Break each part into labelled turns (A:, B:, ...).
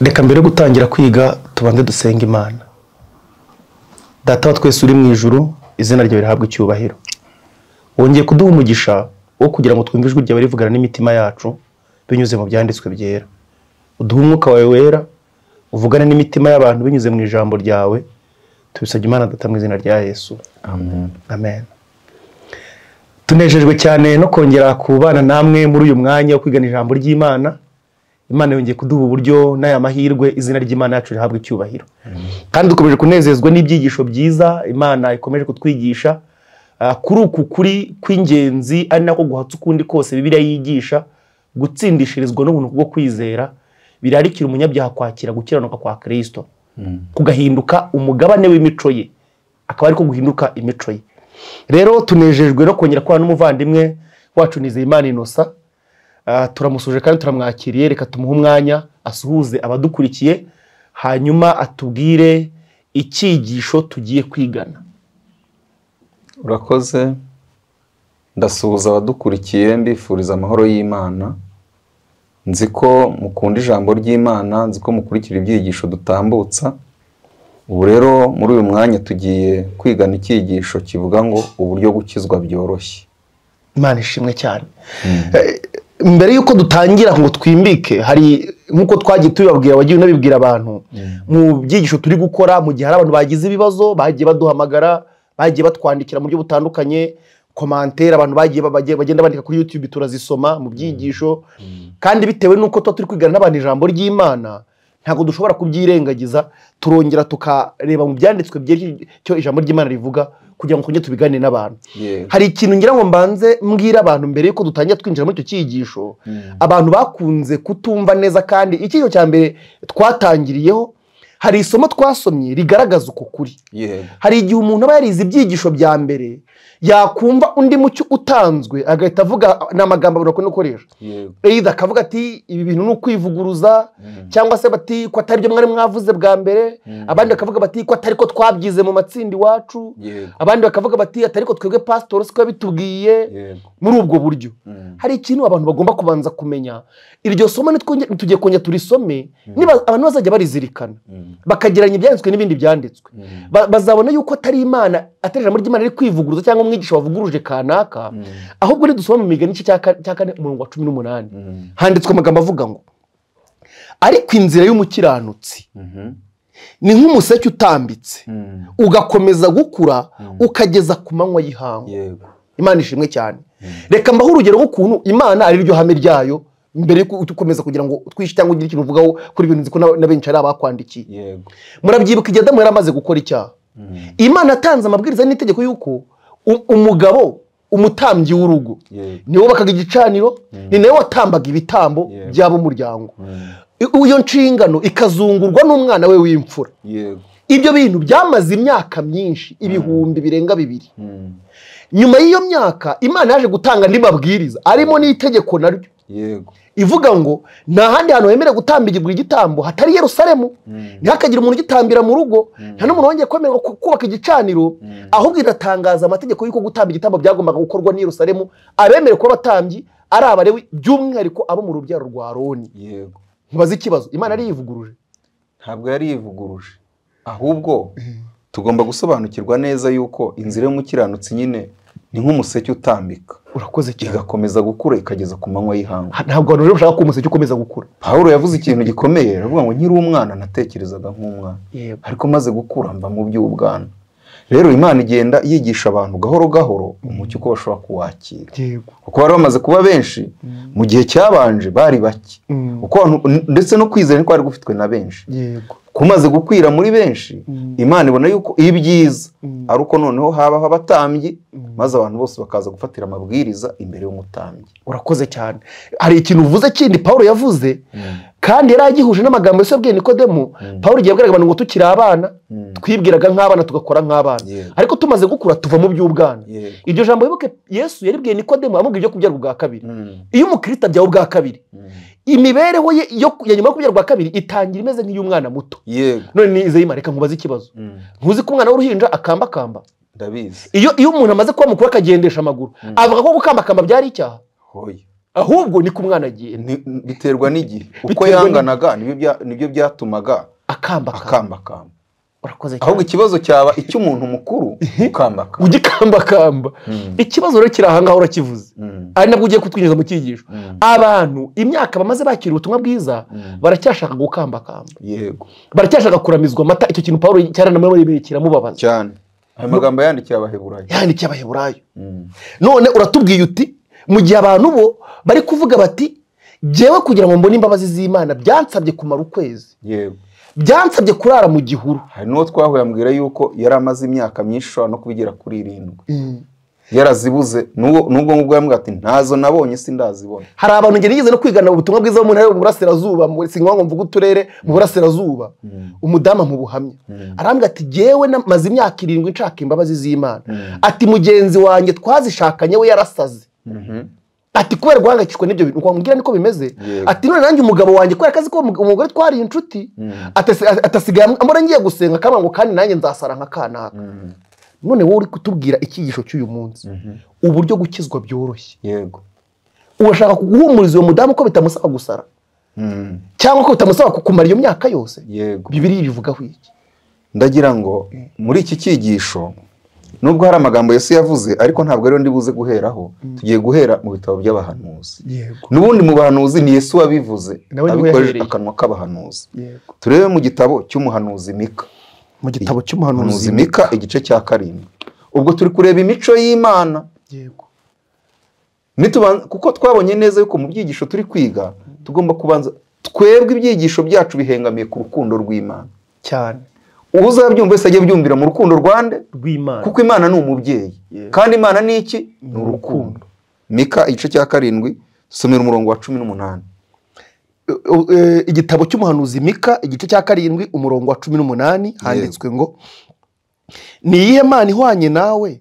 A: reka mbere yo gutangira kwiga tubanze dusenga imana data wa twese uri mu ijuru izina ryawe rihabwa icyubahiro wongeye kuduha umugisha wo kugira ngo twumve ijwi ryawe rivugana n'imitima yacu binyuze mu byanditswe byera uduhe umwuka wawe wera uvugane n'imitima y'abantu binyuze mu ijambo ryawe tubisabye imana data mu izina rya yesu
B: amen
A: amen tunejejwe cyane no kongera kubana namwe muri uyu mwanya wo kwigana ijambo ry'imana imana yongeye kuduha uburyo n'aya mahirwe izina ry'imana yacu rihabwa icyubahiro kandi dukomeje kunezezwa n'ibyigisho byiza imana ikomeje kutwigisha Ah, kuri uku kuri kw'ingenzi ari nako guhatsa ukundi kose bibiliya yigisha gutsindishirizwa n'ubuntu bwo kwizera birarikira umunyabyaha kwakira gukiranuka kwa kirisito kugahinduka umugabane w'imico ye akaba ariko guhinduka imico ye rero tunejejwe no kongera kubana n'umuvandimwe wacu nizeyimana inosa Ah, turamushuje kandi turamwakiriye reka tumuhe umwanya asuhuze abadukurikiye hanyuma atubwire icyigisho tugiye kwigana
B: urakoze ndasuhuza abadukurikiye mbifuriza amahoro y'imana nzi ko mukunda ijambo ry'imana nzi ko mukurikira ibyigisho dutambutsa ubu rero muri uyu mwanya tugiye kwigana icyigisho kivuga ngo uburyo gukizwa byoroshye
A: imana ishimwe cyane Eh, mbere y'uko dutangira ngo twimbike hari nk'uko twagiye tubibabwira wagiye unabibwira abantu mu byigisho turi gukora mu gihe hari abantu bagize ibibazo bagiye baduhamagara bagiye batwandikira mu buryo butandukanye komantere abantu bagiye ba- bagiye- bagenda bandika kuri youtube turazisoma mu byigisho kandi bitewe n'uko tuba turi kwigana n'abantu ijambo ry'imana ntabwo dushobora kubyirengagiza turongera tukareba mu byanditswe by'icyo icyo ijambo ry'imana rivuga kugira ngo twongere tubigane n'abantu
B: Yego.
A: hari ikintu ngira ngo mbanze mbwira abantu mbere yuko dutangira twinjira muri icyo cyigisho abantu bakunze kutumva neza kandi icyigisho cya mbere twatangiriyeho hari isomo twasomye rigaragaza uko kuri
B: yego
A: hari igihe umuntu aba yarize ibyigisho bya mbere yakumva undi mucyo utanzwe agahita avuga ni amagambo abantu bakunda gukoresha
B: yego
A: either akavuga ati ibi bintu ni ukwivuguruza cyangwa se bati ko atari byo mwari mwavuze bwa mbere abandi bakavuga bati ko atari ko twabyize mu matsinda iwacu
B: yego
A: abandi bakavuga bati atari ko twebwe pasitoro siko yabitubwiye
B: yego
A: muri ubwo buryo
B: Mm.
A: hari ikintu abantu bagomba kubanza kumenya iryo somo nitwonge- nitugiye kongera turisome niba abantu bazajya barizirikana
B: Mm.
A: bakageranya ibyanditswe n'ibindi byanditswe
B: Mm.
A: Ba- bazabona yuko atari imana atari ijambo ry'imana riri kwivuguruza cyangwa umwigisha wavuguruje kanaka ahubwo nidusoma mu migani igice cya ka- cya kane umurongo wa cumi n'umunani
B: Mm.
A: handitswe amagambo avuga ngo ariko inzira y'umukiranutsi
B: Mhm.
A: ni nk'umuseke utambitse
B: Mm.
A: ugakomeza gukura ukageza ku manywa y'ihangu
B: yego
A: imana ishimwe cyane reka mbaho urugero rw'ukuntu imana ari ryo hame ryayo mbere yuko ukomeza kugira ngo utwishe cyangwa ugire ikintu uvugaho kuri ibintu nzi ko na- na benshi ari abakwandikiye
B: yego
A: murabyibuka igihe adamu yari amaze gukora icyaha imana yatanze amabwiriza n'itegeko y'uko u- umugabo umutambyi w'urugo
B: yego
A: ni we wubakaga igicaniro ni nawe watambaga ibitambo
B: Yeah.
A: by'ab'umuryango I- iyo nshingano ikazungurwa n'umwana we w'imfura
B: yego
A: ibyo bintu byamaze imyaka myinshi ibihumbi birenga bibiri
B: Mm.
A: nyuma y'iyo myaka imana yaje gutanga andi mabwiriza arimo n'itegeko naryo
B: yego
A: ivuga ngo nta handi hantu hemerewe gutambirwa igitambo hatari yerusalemu ntihakagire umuntu ugitambira mu rugo nta n'umuntu wongeye kwemererwa ku- kubaka igicaniro ahubwo iratangaza amategeko y'uko gutamba igitambo byagombaga gukorwa n'i Yerusalemu abemerewe kuba abatambyi ari abarewi by'umwihariko abo mu rubyaro rwa roni
B: yego
A: ntubaze ikibazo imana yari yivuguruje
B: ntabwo yari yivuguruje ahubwo tugomba gusobanukirwa neza yuko inzira y'umukiranutsi nyine ni nk'umuseke utambika
A: urakoze cyane
B: igakomeza gukura ikageza ku manywa y'ihangu
A: Ha- ntabwo abantu rero bashaka ko umuseke ukomeza gukura
B: pawulo yavuze ikintu gikomeye aravuga ngo nkiri umwana natekerezaga nk'umwana
A: yego
B: ariko maze gukura mba mu by'ubwana rero imana igenda yigisha abantu gahoro gahoro umucyo uko bashobora kuwakira
A: yego
B: kuko bari bamaze kuba benshi mu gihe cyabanje bari bake
A: Mm.
B: Uko abantu- ndetse no kwizera niko kwari gufitwe na benshi
A: yego
B: kumaze gukwira muri benshi imana ibona yuko ibyiza ari uko noneho habaho abatambyi maze abantu bose bakaza gufatira amabwiriza imbere y'umutambyi
A: urakoze cyane hari ikintu uvuze kindi pawulo yavuze kandi yari agihuje n'amagambo yose yabwiye nikodemu pawulo igihe yabwiraga abantu ngo tukiri abana twibwiraga nk'abana tugakora nk'abana
B: Yego.
A: ariko tumaze gukura tuva mu by'ubwana
B: Yego.
A: iryo jambo wibuke yesu yaribwiye nikodemu amubwira ibyo kubyarwa ubwa kabiri iyo umukirisitu abyawe ubwa kabiri imibereho ye yo ya nyuma yo kubyarwa ubwa kabiri itangira imeze nk'iy'umwana muto
B: yego
A: none nizeyimana reka nkubaze ikibazo ntuzi ko umwana w'uruhinja akambakamba
B: ndabizi
A: iyo iyo umuntu amaze kuba mukuru akagendesha amaguru avuga ko gukambakamba byari icyaha
B: hoya
A: ahubwo ni ku mwana agiye
B: Ni- biterwa n'igihe uko
A: Biterwa
B: yanganaga nibyo bya- nibyo byatumaga
A: akambakamba
B: akambakamba
A: urakoze
B: ahubwo
A: cyane
B: ikibazo cyaba icy'umuntu mukuru ukambaka
A: ugikambakamba ikibazo rero kiri aha ngaho urakivuze ari nabwo ugiye kutwinjiza mu cyigisho abantu imyaka bamaze bakira ubutumwa bwiza baracyashaka gukambakamba
B: yego
A: baracyashaka kuramizwa amata icyo kintu paul cyaranamwemereye kiramubabaza
B: cyane ayo magambo yandikira abaheburayo
A: yandikiye abaheburayo
B: Mm.
A: none uratubwiye uti mu gihe abantu bo bari kuvuga bati jyewe kugira ngo mbone imbabazi z'imana byansabye kumara ukwezi
B: yego
A: byansabye kurara mu gihuru
B: hari n'uwo twahuye ambwira yuko yari amaze imyaka myinshi ushobora no kubigera kuri irindwi yarazibuze n'ubwo n'ubwo ngubwo yambwira ati ntazo nabonye sindazibona
A: hari abantu ngeri nigeze no kwigana ubutumwa bwiza mu ntara yo mu burasirazuba mu si ngombwa mvuga uturere mu burasirazuba umudamu mu buhamya arambwira ati jyewe namaze imyaka irindwi nshaka imbabazi z'imana ati mugenzi wanjye twazishakanye we yarasaze ati kubera guhangayikishwa n'ibyo bintu wamubwira niko bimeze
B: Yego.
A: ati none nanjye umugabo wanjye kubera akazi ko uwo mug- umugore twari inshuti atasi- a- atasigaye am- ambona ngiye gusenga akambwira ngo kandi nanjye nzasara nka kanaka none wowe uri kutubwira icyigisho cy'uyu munsi uburyo gukizwa byoroshye
B: yego
A: urashaka guhumuriza uwo mudamu ko bitamusaba gusara
B: Mm.
A: cyangwa ko bitamusaba kumara iyo myaka yose
B: yego
A: bibiriya ibivugaho iki
B: ndagira ngo muri iki cyigisho nubwo hari amagambo Yesu yavuze ariko ntabwo ariyo ndi buze guheraho tugiye guhera mu bitabo by'abahanuzi
A: yego
B: n'ubundi mu bahanuzi ni Yesu wabivuze
A: Nawe niwe
B: abikoresheje
A: yahereye.
B: akanwa k'abahanuzi
A: yego
B: turebe mu gitabo cy'umuhanuzi Mika
A: mu gitabo
B: umuhanuzi
A: cy'umuhanuzi
B: Mika igice cya karindwi ubwo turi kureba imico y'Imana
A: yego
B: Nituban- kuko twabonye neza yuko mu byigisho turi kwiga tugomba kubanza twebwe ibyigisho byacu bihengamiye ku rukundo rw'Imana
A: cyane
B: uzabyumva wese ajye byumvira mu rukundo rwande
A: rw'imana
B: kuko imana ni umubyeyi
A: Yeah.
B: kandi imana ni iki ni
A: urukundo.
B: urukundo mika igice cya karindwi somera umurongo wa cumi n'umunani
A: U- e, igitabo cy'umuhanuzi mika igice cya karindwi umurongo wa cumi n'umunani handitswe ngo ni iyihe mana ihwanye nawe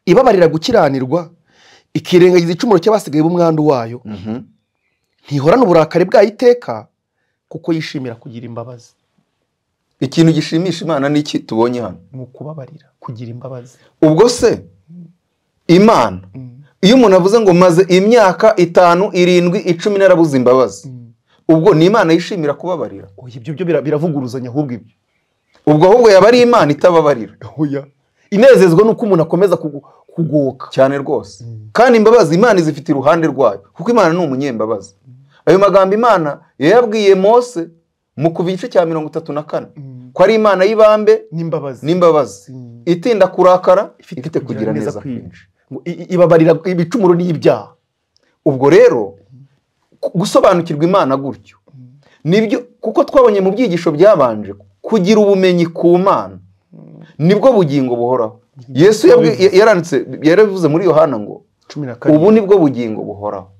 A: ibabarira gukiranirwa ikirengagiza icumuro cy'abasigaye b'umwandu wayo ntihorana uburakari bwayo iteka kuko yishimira kugira imbabazi
B: ikintu gishimisha imana ni iki tubonye hano
A: ni ukubabarira kugira imbabazi
B: ubwo se imana iyo umuntu avuze ngo maze imyaka itanu irindwi icumi narabuze imbabazi ubwo ni imana yishimira kubabarira
A: oya ibyo byo bira- biravuguruzanya ahubwo ibyo
B: ubwo ahubwo yaba ari imana itababarira
A: oya inezezwa ni uko umuntu akomeza kugu- kugoka
B: cyane rwose kandi imbabazi imana izifite iruhande rwayo kuko imana ni umunyembabazi ayo magambo imana yayabwiye mose mu kuva igice cya mirongo itatu na kane ko ari imana y'ibambe
A: n'imbabazi
B: n'imbabazi
A: Mm.
B: itinda kurakara ifite kugira neza kwinshi
A: kwinshi Ngo i- i- ibabarira ibicumuro n'ibyaha
B: ubwo rero ku- gusobanukirwa imana gutyo nibyo kuko twabonye mu byigisho byabanje kugira ubumenyi ku mana nibwo bugingo buhoraho yesu yabwi- yaranditse yarabivuze muri yohana ngo
A: cumi na
B: ubu ni bwo bugingo buhoraho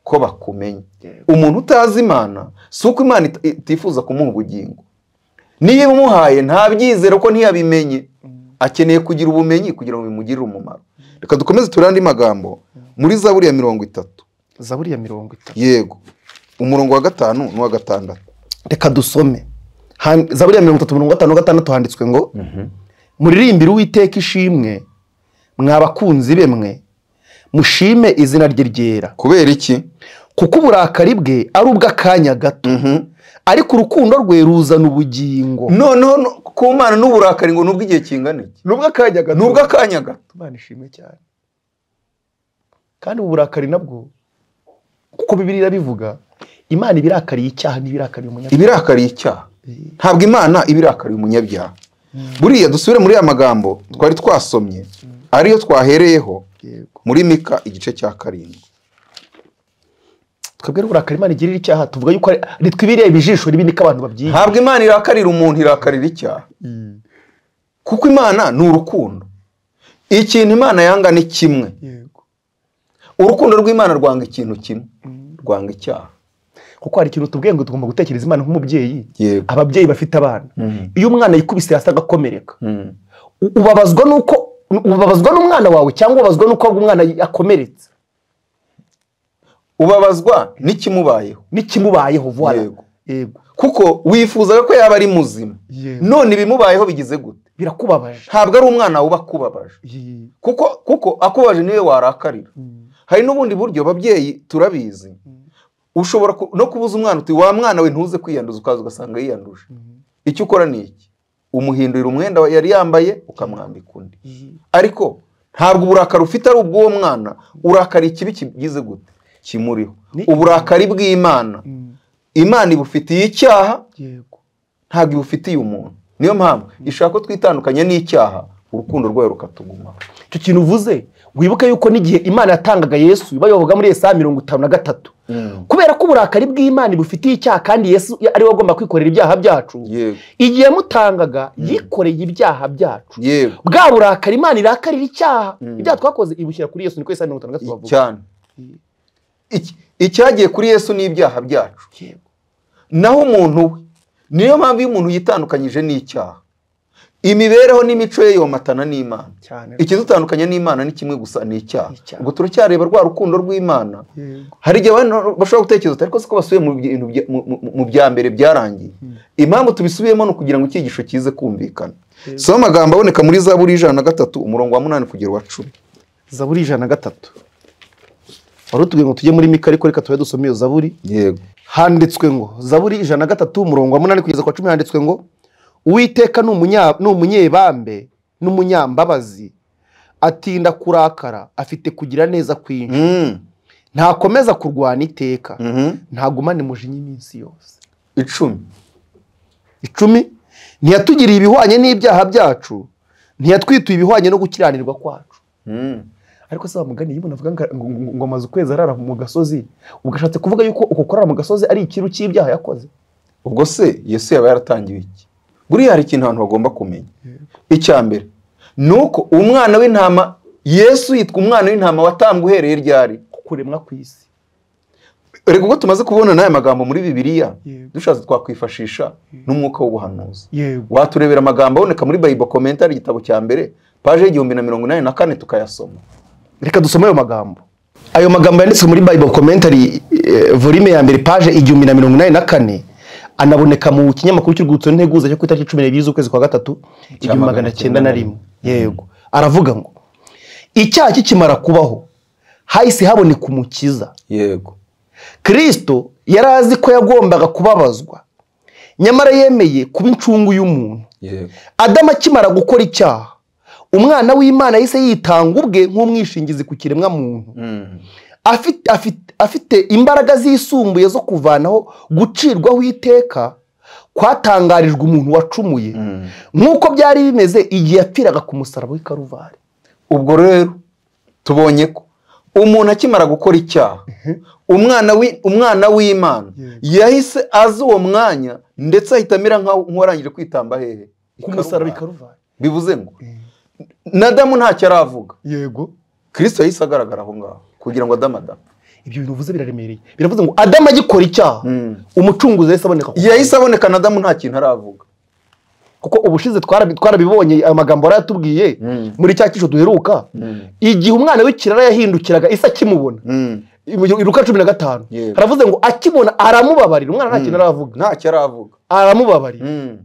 B: ko bakumenya umuntu utazi imana si uko imana it- itifuza kumuha ubugingo niyo imuhaye ntabyizera ko ntiyabimenye akeneye kugira ubumenyi kugira ngo bimugirire umumaro reka dukomeze turande magambo muri zaburi ya mirongo itatu
A: zaburi ya mirongo itatu
B: yego umurongo wa gatanu n'uwa gatandatu
A: reka dusome Han- zaburi ya mirongo itatu mirongo itanu na gatandatu handitswe ngo muririmbire uwiteka ishimwe mwa bakunzi be mwe mushime izina rye ryera
B: kubera iki
A: kuko uburakari bwe ari ubw'akanya gato ariko urukundo rwe ruzana ubugingo
B: noneho no- ku mana n'uburakari ngo nubwo igihe kingana iki
A: ni ubw'akanya gato
B: nubwo akanya gato
A: imana ishimwe cyane kandi ubu burakari nabwo kuko bibiriya bivuga imana ibirakariye icyaha n'ibirakariye umunyabyaha
B: ibirakariye icyaha ntabwo imana ibirakariye umunyabyaha buriya dusubire muri aya magambo twari twasomye ariyo twahereyeho
A: Yego.
B: muri mika igice cya karindwi
A: twebwe n'uburakari imana igirira icyaha tuvuga yuko ari- ari twibiriye ibijisho ribi niko abantu babyiha
B: ntabwo imana irakarira umuntu irakarira icyaha kuko imana ni urukundo ikintu imana yanga ni kimwe
A: Yego.
B: urukundo rw'imana rwanga ikintu kimwe rwanga icyaha
A: kuko hari ikintu tubwiye ngo tugomba gutekereza imana nk'umubyeyi
B: yego
A: ababyeyi bafite abana iyo umwana yikubise hasi agakomereka
B: Mm.
A: u- ubabazwa n'uko ubabazwa n'umwana wawe cyangwa ubabazwa n'uko umwana akomeretse
B: ubabazwa n'ikimubayeho
A: n'ikimubayeho vuba
B: Yego.
A: yego
B: kuko wifuzaga ko yaba ari muzima
A: Yego.
B: none ibimubayeho bigize gute
A: birakubabaje
B: ntabwo ari umwana wuba akubabaje kuko kuko akubaje niwe warakarira hari n'ubundi buryo babyeyi turabizi ushobora ku- no kubuza umwana uti wa mwana we ntuze kwiyanduza ukaza ugasanga yiyanduje icyo ukora ni iki umuhindurira umwenda yari yambaye ukamwambika undi ariko ntabwo uburakari ufite ari ubw'uwo mwana urakari ikibi kigize gute kimuriho
A: Ni-
B: uburakari bw'imana imana ibufitiye icyaha
A: yego
B: ntabwo ibufitiye umuntu niyo mpamvu ishaka ko twitandukanya n'icyaha urukundo rwayo rukatugumaho
A: icyo kintu uvuze wibuke yuko n'igihe imana yatangaga yesu bayoboga muri yesaya mirongo itanu na gatatu kubera ko uburakari bw'imana bufitiye icyaha kandi yesu ariwe agomba kwikorera ibyaha byacu
B: yego
A: igihe yamutangaga yikoreye ibyaha byacu
B: yego
A: bwa burakari imana irakarira icyaha ibyaha twakoze ibushyira kuri yesu niko yesaya mirongo itanu na gatatu bavuga
B: cyane Iki- icyagiye kuri yesu ni ibyaha byacu
A: Yego.
B: naho umuntu we niyo mpamvu iyo umuntu yitandukanyije n'icyaha imibereho n'imico ye yomatana n'imana
A: cyane
B: ikidutandukanya n'imana ni kimwe gusa ni icyaha
A: Icyaha.
B: ubwo turacyareba rwa rukundo rw'imana
A: Yego.
B: hari igihe abantu bashobora gutekereza uti, ariko siko basubiye mu bintu bya- mu- mu- mu bya mbere byarangiye impamvu tubisubiyemo ni ukugira ngo icyigisho kize kumvikana si amagambo aboneka muri za buri ijana na gatatu umurongo wa munani kugera uwa cumi
A: zaburi ijana na gatatu wari utubwiye ngo tujye muri mika ariko reka tube dusome iyo zaburi
B: yego
A: handitswe ngo zaburi ijana na gatatu umurongo wa munani kugeza ku wa cumi handitswe ngo uwiteka ni umunya- ni umunyebambe n'umunyambabazi atinda kurakara afite kugira neza kwinshi
B: Mm.
A: ntakomeza kurwana iteka
B: Mhm.
A: ntagumane umujinya iminsi yose
B: icumi
A: icumi ntiyatugiriye ibihwanye n'ibyaha byacu ntiyatwituye ibihwanye no gukiranirwa kwacu ariko se wamugani iyo umuntu avuga ngo- ngo- ngo- ngo amaze ukwezi arara mu gasozi ugashatse kuvuga yuko uko kurara mu gasozi ari ikintu cy'ibyaha yakoze
B: ubwo se yesu yaba yaratangiwe iki buriya hari ikintu abantu bagomba kumenya icya mbere ni uko umwana w'intama yesu yitwa umwana w'intama watambwe uhereye ryari
A: kuremwa ku isi
B: reka ubwo tumaze kubona n'aya magambo muri bibiliya
A: Yego.
B: dushatse twakwifashisha n'umwuka w'ubuhanuzi
A: yego
B: waturebera amagambo aboneka muri bayibo komentari igitabo cya mbere paje y'igihumbi na mirongo inani na kane tukayasoma
A: reka dusome ayo magambo ayo magambo yanditswe muri bible commentary eh, volume ya mbere paje igihumbi na mirongo inani na kane anaboneka mu kinyamakuru cy'urwibutso n'integuza cyo ku itariki cumi n'ebyiri z'ukwezi kwa gatatu igihumbi magana cyenda na rimwe yego aravuga ngo icyaha kikimara kubaho hahise haboneka umukiza
B: yego
A: kirisito yari azi ko yagombaga kubabazwa nyamara yemeye kuba incungu y'umuntu
B: yego
A: adamu akimara gukora icyaha umwana w'imana yahise yitanga ubwe nk'umwishingizi ku kiremwa muntu afite, afite, afite imbaraga zisumbuye zo kuvanaho gucirwaho iteka kwatangarijwe umuntu wacumuye nk'uko byari bimeze igihe yapfiraga ku musaraba w'i karuvari
B: ubwo rero tubonye ko umuntu akimara gukora icyaha umwana wi- umwana w'imana yahise azi uwo mwanya ndetse ahita amera nk'aho- nk'uwarangije kwitamba hehe
A: ku musaraba i karuvari
B: bivuze ngo na adamu ntacyo aravuga
A: yego
B: kirisito yahise agaragara aho ngaho kugira ngo adamu adamu
A: ibyo bintu uvuze biraremereye biravuze ngo adamu agikora icyaha umucunguzi yahise aboneka ku-
B: yahise aboneka na adamu nta kintu aravuga
A: kuko ubushize twarabi- twarabibonye amagambo yarayatubwiye muri cya cyiciro duheruka igihe umwana w'ikirara yahindukiraga isa akimubona iruka cumi na gatanu
B: Yego.
A: haravuze ngo akibona aramubabarira umwana nta kintu aravuga
B: ntacyo aravuga
A: aramubabarira
B: Mm.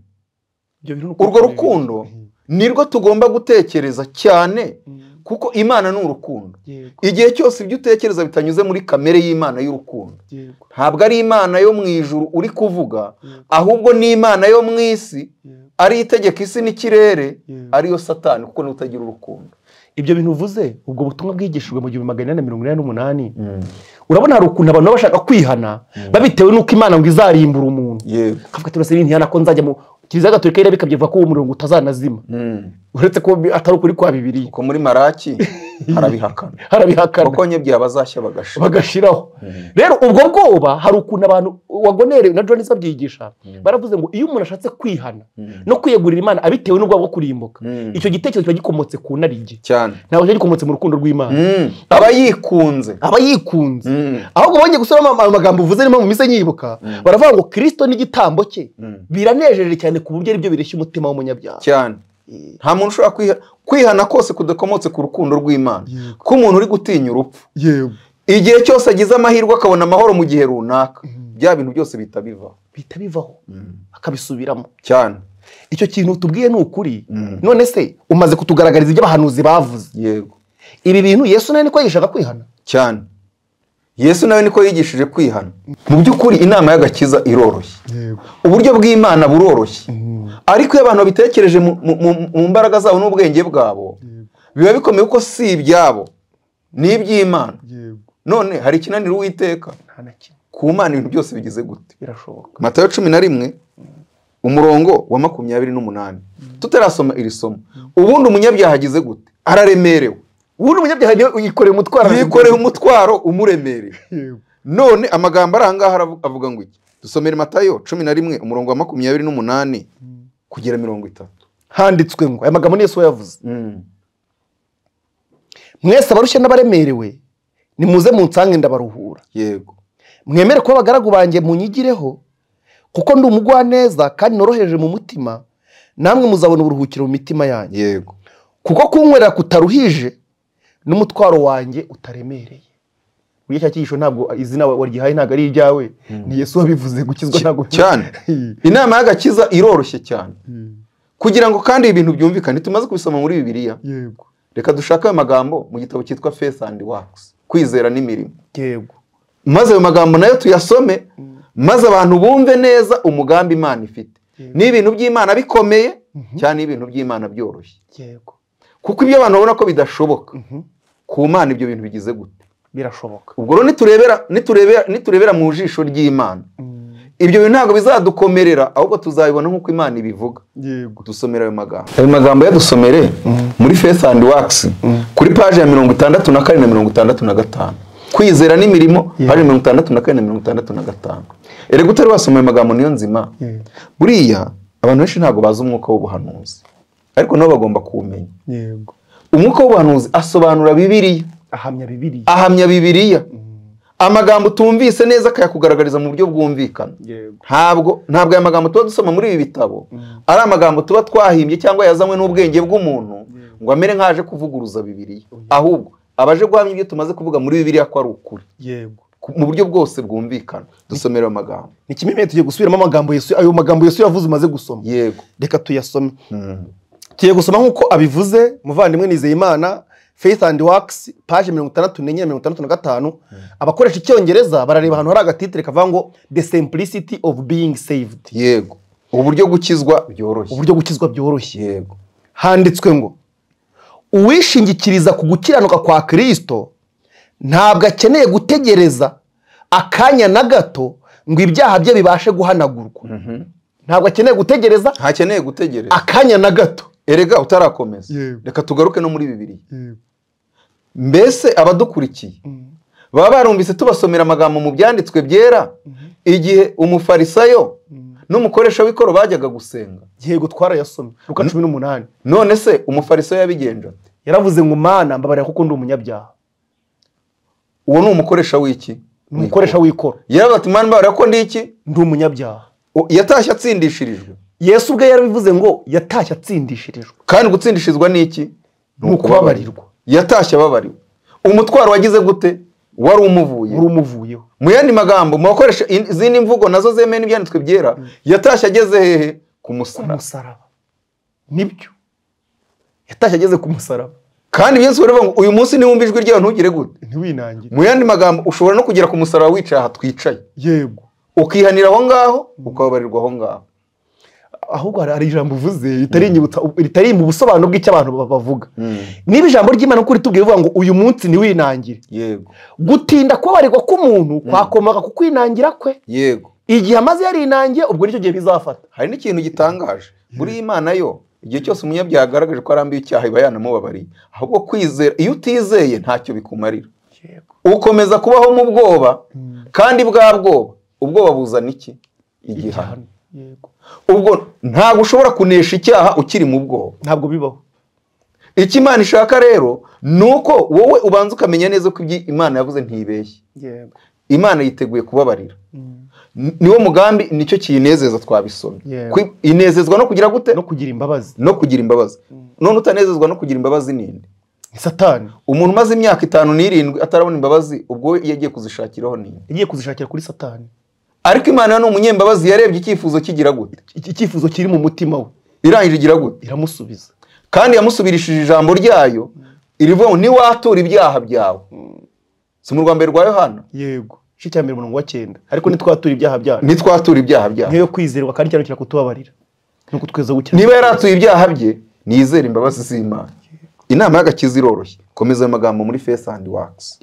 A: Ibyo bintu ni
B: urwo
A: ukuri.
B: rukundo nirwo tugomba gutekereza cyane kuko imana ni urukundo
A: Yego,
B: igihe cyose ibyo utekereza bitanyuze muri kamere y'imana y'urukundo
A: yego,
B: ntabwo ari imana yo mu ijuru uri kuvuga
A: Yego.
B: ahubwo ni imana yo mu isi
A: yego.
B: ari itegeka isi n'ikirere
A: Yego.
B: ariyo satani kuko niwe utagira urukundo
A: ibyo bintu uvuze ubwo butumwa bwigishijwe mu gihumbi magana inani na mirongo inani n'umunani urabona hari ukuntu abantu baba bashaka kwihana babitewe n'uko imana ngo izarimbura umuntu
B: yego
A: kavuga ati urasabira intihana ko nzajya mu kiliziya gatolika yirabikabye ivuga ko uwo murongo utazanazima uretse ko atari ukuri kwa bibiri
B: kuko muri maraki harabihakana
A: harabihakana
B: kuko nyabwiye abazashya bagasha
A: bagashiraho rero ubwo bwoba hari ukuntu abantu wagonere na jones babyigisha baravuze ngo iyo umuntu ashatse kwihana no kwiyegurira imana abitewe n'ubwoba bwo kurimbuka
B: Mm.
A: icyo gitekerezo kiba gikomotse ku narige
B: cyane
A: ntabwo kiba gikomotse mu rukundo rw'imana
B: Mm. aba yikunze
A: aba yikunze
B: Mm.
A: ahubwo bongeye gusubiramo ama- amagambo uvuze niyo mpamvu mpise nyibuka baravuga ngo kirisito n'igitambo cye
B: Mm.
A: biranejeje cyane ku buryo aribyo bireshya umutima w'umunyabyaha
B: cyane nta muntu ushobora kwiha- kwihana kose kudakomotse ku rukundo rw'imana ko umuntu uri gutinya urupfu
A: yego
B: igihe cyose agize amahirwe akabona amahoro mu gihe runaka bya bintu byose bihita bivaho
A: bihita bivaho akabisubiramo
B: cyane
A: icyo kintu tubwiye ni ukuri none se umaze kutugaragariza ibyo abahanuzi bavuze
B: yego
A: ibi bintu yesu nawe niko yishaka kwihana
B: cyane yesu nawe niko yigishije kwihana mu by'ukuri inama y'agakiza iroroshye
A: yego
B: uburyo bw'imana buroroshye ariko iyo abantu babitekereje mu- mu- mu- mu mbaraga zabo n'ubwenge bwabo biba bikomeye kuko si ibyabo ni iby'imana
A: yego
B: none hari ikinanira uwiteka
A: nta na kimwe
B: ku mana ibintu byose bigize gute
A: birashoboka
B: matayo cumi na rimwe umurongo wa makumyabiri n'umunani tutarasoma iri somo ubundi umunyabyaha agize gute araremerewe
C: ubundi umunyabyaha niwe uyikoreye umutwaro
B: yikoreye umutwaro umuremereye
A: yego
B: none amagambo ari ahangaha aravu- avuga ngo iki dusomere matayo cumi na rimwe umurongo wa makumyabiri n'umunani kugera mirongo itatu
A: handitswe ngo aya magambo ni yesu yavuze
B: Mm.
A: mwese abarushya n'abaremerewe nimuze munsange ndabaruhura
B: yego
A: mwemere kuba abagaragu banjye munyigireho kuko ndi umugwaneza kandi noroheje mu mutima namwe muzabona uburuhukiro mu mitima yanjye
B: yego
A: kuko kunywera kutaruhije n'umutwaro wanjye utaremereye buriya cya cyigisho ntabwo izina wa- waryihaye ntabwo ari iryawe ni yesu wabivuze gukizwa ntabwo
B: cyane inama y'agakiza iroroshye cyane kugira ngo kandi ibi bintu byumvikane tumaze kubisoma muri bibiliya
A: yego
B: reka dushake ayo magambo mu gitabo cyitwa faith and works kwizera n'imirimo
A: yego
B: maze ayo magambo nayo tuyasome maze abantu bumve neza umugambi imana ifite ni ibintu by'imana bikomeye cyane ibintu by'imana byoroshye
A: yego
B: kuko ibyo abantu babona ko bidashoboka ku mana ibyo bintu bigize gute
A: birashoboka
B: ubwo rero niturebera niturebera niturebera mu jisho ry'imana ibyo bintu ntabwo bizadukomerera ahubwo tuzabibona nk'uko imana ibivuga
A: yego
B: dusomere ayo magambo ayo magambo yadusomere muri faith and works kuri paji ya mirongo itandatu na kane na mirongo itandatu na gatanu kwizera n'imirimo paji mirongo itandatu na kane na mirongo itandatu na gatanu erega utari wasoma ayo magambo niyo nzima buriya abantu benshi ntabwo bazi umwuka w'ubuhanuzi ariko nabo bagomba kuwumenya
A: yego
B: umwuka w'ubuhanuzi asobanura bibiriya
A: ahamya bibiriya
B: ahamya bibiriya amagambo utumvise neza akayakugaragariza mu buryo bwumvikana
A: yego
B: ntabwo ntabwo aya magambo tuba dusoma muri ibi bitabo ari amagambo tuba twahimbye cyangwa yazanywe n'ubwenge bw'umuntu ngo amere nk'aje kuvuguruza bibiriya ahubwo abaje guhamya ibyo tumaze kuvuga muri bibiriya ko ari ukuri
A: yego
B: ku- mu buryo bwose bwumvikana dusomere ayo magambo
A: ni kimwe tugiye gusubiramo amagambo yesu ayo magambo yesu yavuze umaze gusoma
B: yego
A: reka tuyasome
B: Mm.
A: tugiye gusoma nk'uko abivuze muvandimwe nizeyimana faith and works paje mirongo itandatu n'enye na mirongo itandatu na gatanu abakoresha icyongereza barareba ahantu hari agatitire kavuga ngo the simplicity of being saved
B: yego uburyo gukizwa byoroshye
A: uburyo gukizwa byoroshye
B: yego
A: handitswe ngo uwishingikiriza ku gukiranuka kwa kirisito ntabwo akeneye gutegereza akanya na gato ngo ibyaha bye bibashe guhanagurwa ntabwo akeneye gutegereza
B: ntakeneye gutegereza
A: akanya na gato
B: erega utarakomeza
A: Yego.
B: reka tugaruke no muri bibiriya mbese abadukurikiye baba barumvise tubasomera amagambo mu byanditswe byera igihe umufarisayo n'umukoresha w'ikoro bajyaga gusenga
A: yego twarayasomye luka cumi n'umunani
B: none se umufarisayo yabigenje ate
A: yaravuze ngo mana mbabarira kuko ndi umunyabyaha
B: uwo ni umukoresha w'iki
A: ni umukoresha w'ikoro
B: yaravuze ati mwana mbabarira ko ndi iki
A: ndi umunyabyaha
B: O- yatashye atsindishirijwe
A: yesu ubwe yarabivuze ngo yatashye atsindishirijwe
B: kandi gutsindishirizwa ni iki
A: Ni ukubabarirwa.
B: yatashye ababariwe umutwaro wagize gute wari umuvuye
A: uri umuvuyeho
B: mu yandi magambo mu bakoresha in- izindi mvugo nazo zemewe n'ibyanditswe byera yatashye ageze hehe ku musaraba
A: umusaraba nibyo yatashye ageze ku musaraba
B: kandi yesu baravuga ngo uyu munsi niwumva ijwi ryawe ntugire gute
A: ntiwinangire
B: mu yandi magambo ushobora no kugera ku musaraba wicaye aha twicaye
A: yego
B: ukihanira aho ngaho ukababarirwa aho ngaho
A: ahubwo hari- hari ijambo uvuze ritarinyibutsa ritari mu busobanuro bw'icyo abantu ba- bavuga niba ijambo ry'imana kuri tubwiye bivuga ngo uyu munsi ntiwinangire
B: yego
A: gutinda kubabarirwa k'umuntu kwakomaga ku kwinangira kwe
B: yego
A: igihe amaze yarinangiye ubwo nicyo gihe bizafata
B: hari n'ikintu gitangaje muri iyi mana yo igihe cyose umunyabyaha agaragaje ko arambiye icyaha iba yanamubabariye ahubwo kwizera iyo utizeye ntacyo bikumarira
A: yego
B: ukomeza kubaho mu bwoba kandi bwa bwoba ubwoba buzana iki igihano
A: yego
B: ubwo ntabwo ushobora kunesha icyaha ukiri mu bwoba
A: ntabwo bibaho
B: icyo imana ishaka rero ni uko wowe ubanza ukamenya neza ko ibyo imana yavuze ntibeshye
A: yego
B: imana yiteguye kubabarira Ni- niwo mugambi nicyo kiyinezeza twabisomye
A: Yego.
B: Kwi- inezezwa no kugira gute
A: no kugira imbabazi
B: no kugira imbabazi none utanezezwa no kugira imbabazi ninde
A: ni satani
B: umuntu umaze imyaka itanu n'irindwi atarabona imbabazi ubwo we yagiye kuzishakiraho ninde
A: yagiye kuzishakira kuri satani
B: ariko imana yo ni umunyembabazi yarebye icyifuzo kigira gute
A: Iki- icyifuzo kiri mu mutima we
B: irangije igira gute
A: iramusubiza
B: kandi yamusubirishije ijambo ryayo irivuga ngo ntiwatura ibyaha byawe si mu rwa mbere rwa yohana
A: yego igice cya mbere umurongo wa cyenda ariko ntitwature ibyaha byacu
B: ntitwatura ibyaha byacu
A: niyo yo kwizerwa kandi cyane cyane kutubabarira ni ukutweza gukira
B: niba yaratuye ibyaha bye nizere imbabazi z'imana inama y'agakiza iroroshye komeza ayo magambo muri face and works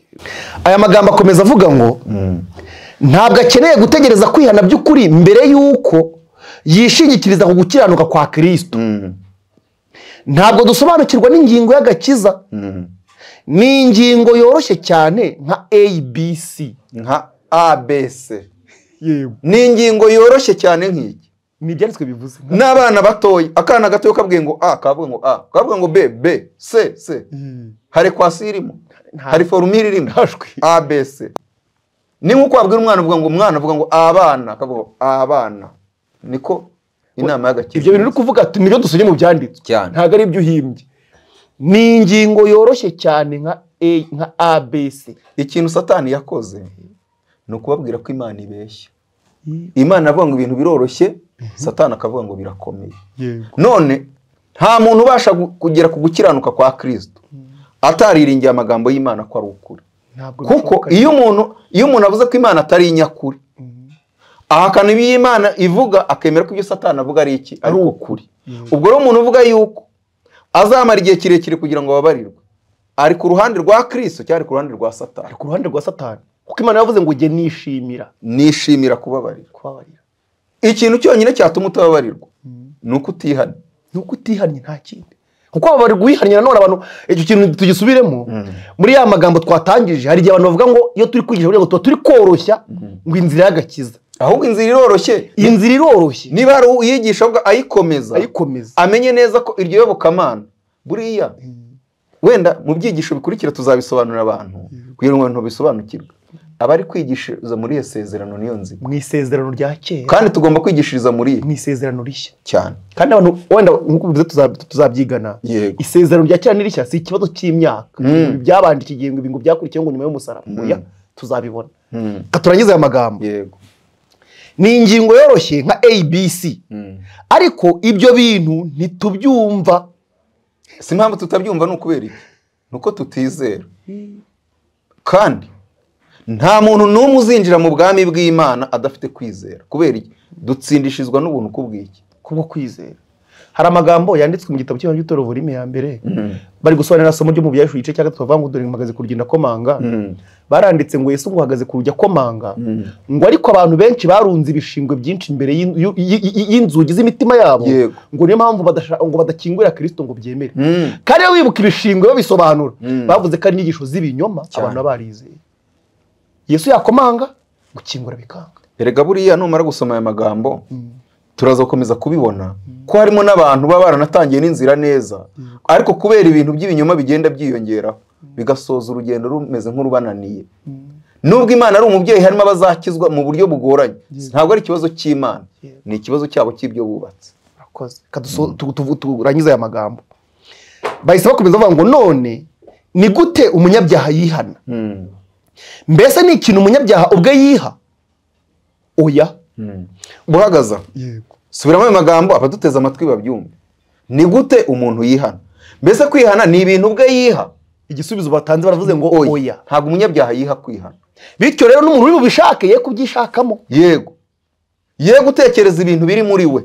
D: aya magambo akomeza avuga ngo ntabwo akeneye gutegereza kwihana by'ukuri mbere y'uko yishingikiriza ku gukiranuka kwa kirisito ntabwo dusobanukirwa n'ingingo y'agakiza ni ingingo yoroshye cyane nka abc
B: nka abc
A: yego
B: ni ingingo yoroshye cyane nk'iyi
A: ni ibyanditswe bivuze
B: n'abana batoya akana gatoya kabwiye ngo a kavuga ngo a kavuga ngo b b c c hari ekwasiyo irimo
A: Nta-
B: hari forumire irimo
A: ntashwe
B: abc ni nk'uko wabwira umwana uvuga ngo umwana avuga ngo abana akavuga ngo abana niko inama y'agakiza
A: ibyo bintu uri kuvuga ati, nibyo dusomye mu byanditswe
B: Cyane.
A: ntabwo ari ibyo uhimbye ni ingingo yoroshye cyane nka a nka abc
B: ikintu satani yakoze ni ukubabwira ko imana ibeshya imana avuga ngo ibintu biroroshye satani akavuga ngo birakomeye
A: yego
B: none nta muntu ubasha gu- kugera ku gukiranuka kwa kirisito atariringiye amagambo y'imana ko ari ukuri
A: ntabwo
B: kuko iyo umuntu iyo umuntu avuze ko imana atari inyakuri ahakana ibyo imana ivuga akemera ko ibyo satani avuga ari iki ari ukuri ubwo rero umuntu uvuga yuko azamara igihe kirekire kugira ngo ababarirwe ari ku ruhande rwa kirisito cyangwa ari ku ruhande rwa satani
A: ari ku ruhande rwa satani kuko imana yavuze ngo ujye nishimira
B: nishimira kubabarirwa
A: kubabarira
B: ikintu cyonyine cyatuma utababarirwa ni uko utihana
A: nuko utihannye nta kindi kuko aba bari guhihannye nanone abantu icyo kintu tugisubiremo muri ya magambo twatangije hari igihe abantu bavuga ngo iyo turi kwigisha kugira ngo tuba turi koroshya ngo inzira y'agakiza
B: ahubwo inzira iroroshye
A: iyi nzira iroroshye
B: niba hari uyigisha avuga ayikomeza
A: ayikomeza
B: amenye neza ko iryo yobokamana buriya wenda mu byigisho bikurikira tuzabisobanurira abantu kugira ngo abantu babisobanukirwe abari kwigishiriza muri iyo sezerano niyo nzira
A: mu isezerano rya kera
B: kandi tugomba kwigishiriza muri iyi
A: mu isezerano rishya
B: cyane
A: kandi abantu wenda nk'uko bivuze tuza- tuzabyigana
B: Yego.
A: isezerano rya kera n'irishya si ikibazo cy'imyaka Ibi byabanje iki gihe ngo ibi ngo byakurikiyeho ngo nyuma y'umusaraba oya tuzabibona Reka turangize aya magambo
B: yego
A: ni ingingo yoroshye nka abc ariko ibyo bintu ntitubyumva
B: si impamvu tutabyumva ni ukubera iki ni uko tutizera kandi nta muntu n'umwe uzinjira mu bwami bw'imana adafite kwizera kubera iki dutsindishizwa n'ubuntu kubw'iki
A: kubwo kwizera hari amagambo yanditswe mu gitabo cy'ibanze cy'itora volume ya mbere bari gusobanurira isomo ryo mu byahishu igice cya gatatu bavuga ngo dore mpagaze ku rugendo akomanga baranditse ngo yesu ngo uhagaze ku rujya akomanga ngo ariko abantu benshi barunze ibishingwe byinshi imbere y'in- y'u- y- y- y'inzugi z'imitima yabo
B: Yego.
A: ngo niyo mpamvu badasha- ngo badakingurira kirisito ngo byemere
B: Mm.
A: kandi iyo wibuka ibishingwe babisobanura
B: Mm.
A: bavuze ko ari inyigisho z'ibinyoma
B: Cyane.
A: abantu baba barizeye yesu yakomanga gukingura bikanga
B: erega buriya numara gusoma aya magambo turaza gukomeza kubibona ko harimo n'abantu baba baranatangiye n'inzira neza ariko kubera ibintu by'ibinyoma bigenda byiyongeraho bigasoza urugendo rumeze nk'urubananiye nubwo imana ari umubyeyi harimo abazakizwa mu buryo bugoranye ntabwo ari ikibazo cy'imana
A: Yeah.
B: ni ikibazo cyabo cy'ibyo bubatse
A: Urakoze. Reka duso- tu- tu- turangize aya magambo bahise bakomeza bavuga ngo none ni gute umunyabyaha yihana mbese ni ikintu umunyabyaha ubwe yiha oya
B: buhagaza
A: yego
B: subiramo ayo magambo abaduteze amatwi babyumve ni gute umuntu yihana mbese kwihana ni ibintu ubwe yiha
A: igisubizo batanze baravuze ngo oya
B: ntabwo umunyabyaha yiha kwihana
A: bityo rero n'umuntu uri bubishake ye kubyishakamo
B: yego ye gutekereza ibintu biri muri we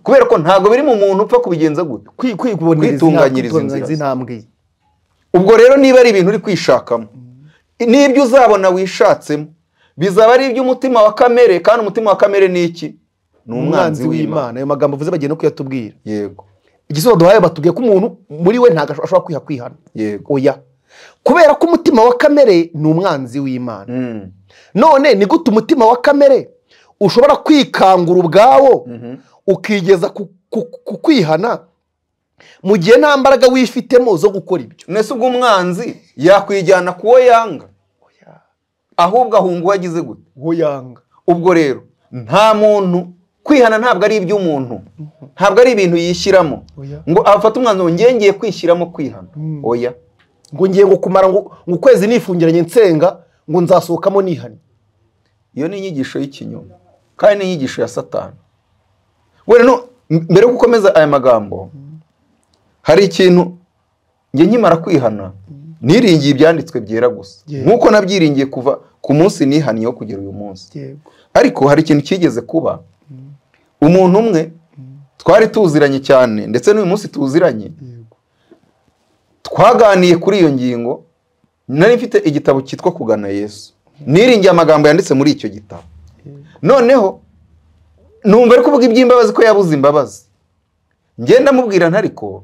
B: kubera ko ntabwo biri mu muntu upfa kubigenza gute
A: Kwi- kwi- kuboneza
B: Kwitunganyiriza
A: inama-
B: inzira ze.
A: intambwe ye
B: ubwo rero niba ari ibintu uri kwishakamo n'ibyo uzabona wishatsemo bizaba ari iby'umutima wa kamere kandi umutima wa kamere ni iki ni
A: umwanzi w'imana ayo magambo avuze bagiye no kuyatubwira
B: yego
A: igisubizo duhaye batubwiye ko umuntu muri we ntabwo ashobora kwiha kwihana
B: yego
A: oya kubera ko umutima wa kamere ni umwanzi w'imana
B: Mm.
A: none ni gute umutima wa kamere ushobora kwikangura ubwawo ukigeza ku- ku ku kwihana mu gihe nta mbaraga wifitemo zo gukora ibyo
B: mbese ubwo umwanzi yakwijyana ku wo yanga ahubwo ahunga uwo agize gute
A: uwo yanga
B: ubwo rero nta muntu kwihana ntabwo ari iby'umuntu ntabwo ari ibintu yishyiramo
A: Oya.
B: ngo afate umwanzuro ngiye ngiye kwishyiramo kwihana oya
A: ngo ngiye ngo kumara ngo ngo ukwezi nifungiranye nsenga ngo nzasohokamo nihane
B: iyo ni inyigisho y'ikinyoma kandi ni inyigisho ya satani wenda no m- mbere yo gukomeza aya magambo hari ikintu njye nkimara kwihana niringiye ibyanditswe byera gusa
A: Yego.
B: nk'uko nabyiringiye kuva ku munsi nihaniye wo kugera uyu munsi
A: yego
B: ariko hari ikintu cyigeze kuba umuntu umwe twari tuziranye cyane ndetse n'uyu munsi tuziranye
A: yego
B: twaganiye kuri iyo ngingo nari mfite igitabo cyitwa kugana yesu niringiye amagambo yanditse muri icyo gitabo noneho numva ari kuvuga iby'imbabazi ko yabuze imbabazi ngenda mubwira ntariko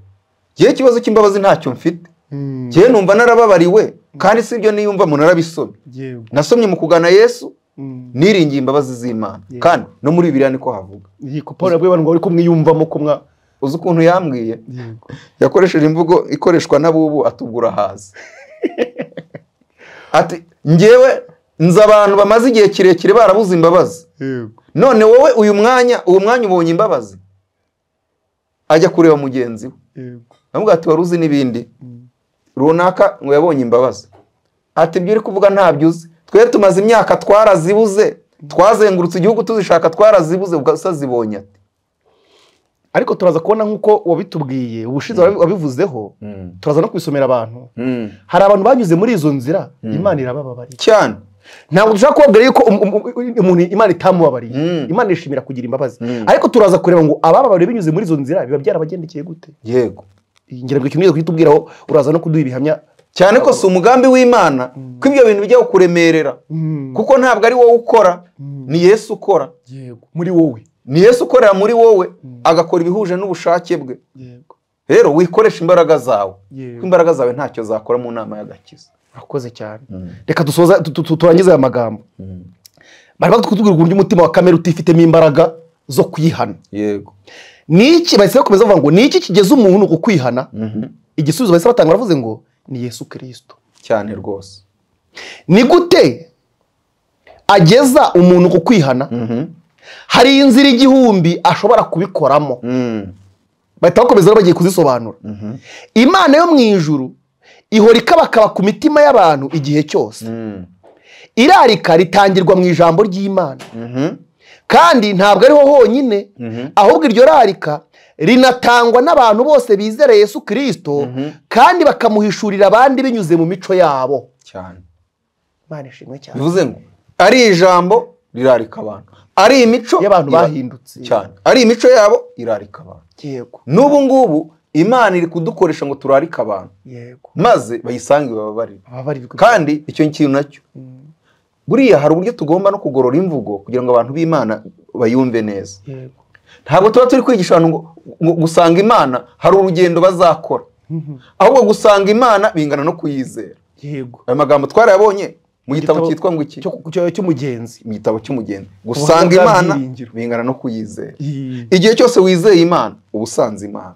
B: yewe ikibazo cy'imbabazi ntacyo mfite
A: Mm,
B: ngewe numva narababariwe kandi si ibyo niyumvamo narabisomye
A: yego
B: nasomye mu kugana yesu
A: Mm,
B: niringiye imbabazi z'imana
A: Yeah.
B: kandi no muri biriya niko havuga
A: yego paul abwiye abantu ngo uri kumwiyumvamo ko mwa
B: uzi ukuntu yambwiye
A: yego
B: yakoresheje imvugo ikoreshwa n'abubu atubura haza ati ngewe nzi abantu bamaze igihe kirekire barabuze imbabazi
A: yego
B: none wowe uyu mwanya uwo mwanya ubonye imbabazi ajya kureba mugenzi we
A: yego
B: aramubwira ati wari uzi n'ibindi runaka ngo yabonye imbabazi ati ibyo uri kuvuga ntabyo uzi twe tumaze imyaka twarazibuze twazengurutse igihugu tuzishaka twarazibuze ugasa zibonye ati
A: ariko turaza kubona nk'uko wabitubwiye ubushize wabi- wabivuzeho turaza no kubisomera abantu hari abantu banyuze muri izo nzira imana irabababariye
B: cyane
A: ntabwo dushaka kubabwira yuko um- um- um- umuntu imana itamubabariye
B: Mm.
A: imana ishimira kugira imbabazi
B: Mm.
A: ariko turaza kureba ngo abababariye binyuze muri izo nzira biba byarabagendekeye gute
B: yego
A: iyi ngerabyo ikintu ugiye kutubwiraho uraza no kuduha ibihamya
B: cyane ko si umugambi w'imana ko ibyo bintu bijya kukuremerera kuko ntabwo ari wowe ukora ni yesu ukora
A: yego muri wowe
B: ni yesu ukorera muri wowe agakora ibihuje n'ubushake bwe
A: yego
B: rero wikoresha imbaraga zawe
A: Yego.
B: kuko imbaraga zawe ntacyo zakora mu nama y'agakiza
A: urakoze cyane reka dusoza tu- tu- tu- turangize aya magambo bari bakutubwira uburyo umutima wa kamere utifitemo imbaraga zo kwihana
B: yego
A: niki bahise bakomeza bavuga ngo niki kigeza umuntu ku kwihana igisubizo bahise batanga baravuze ngo ni yesu kirisito
B: cyane rwose
A: ni gute ageza umuntu ku kwihana hari inzira igihumbi ashobora kubikoramo bahita bakomeza bagiye kuzisobanura imana yo mu ijuru ihora ikabakaba ku mitima y'abantu igihe cyose irarika ritangirwa mu ijambo ry'imana kandi ntabwo ariho honyine ahubwo iryo rarika rinatangwa n'abantu bose bizera yesu kirisito kandi bakamuhishurira abandi binyuze mu mico yabo
B: cyane
A: imana ishimwe cyane
B: bivuze ngo ari ijambo rirarika abantu ari imico
A: y'abantu
B: ira-
A: bahindutse
B: cyane ari imico yabo irarika abantu
A: yego
B: n'ubu ngubu imana iri kudukoresha ngo turarike abantu
A: yego
B: maze bayisange bababarire
A: ababarirwa
B: kandi icyo kintu nacyo buriya hari uburyo tugomba no kugorora imvugo kugira ngo abantu b'imana bayumve neza
A: yego
B: ntabwo tuba turi kwigisha abantu ngo- ngo gusanga imana hari urugendo bazakora ahubwo gusanga imana bingana no kuyizera
A: yego
B: aya magambo twarayabonye mu gitabo
A: Igitabo
B: cyitwa ngo iki
A: cyo- cyo- cy'umugenzi
B: mu gitabo cy'umugeni gusanga
A: bwa
B: imana
A: byiringiro.
B: bingana no kuyizera
A: Yee.
B: igihe cyose wizeye imana uba usanze imana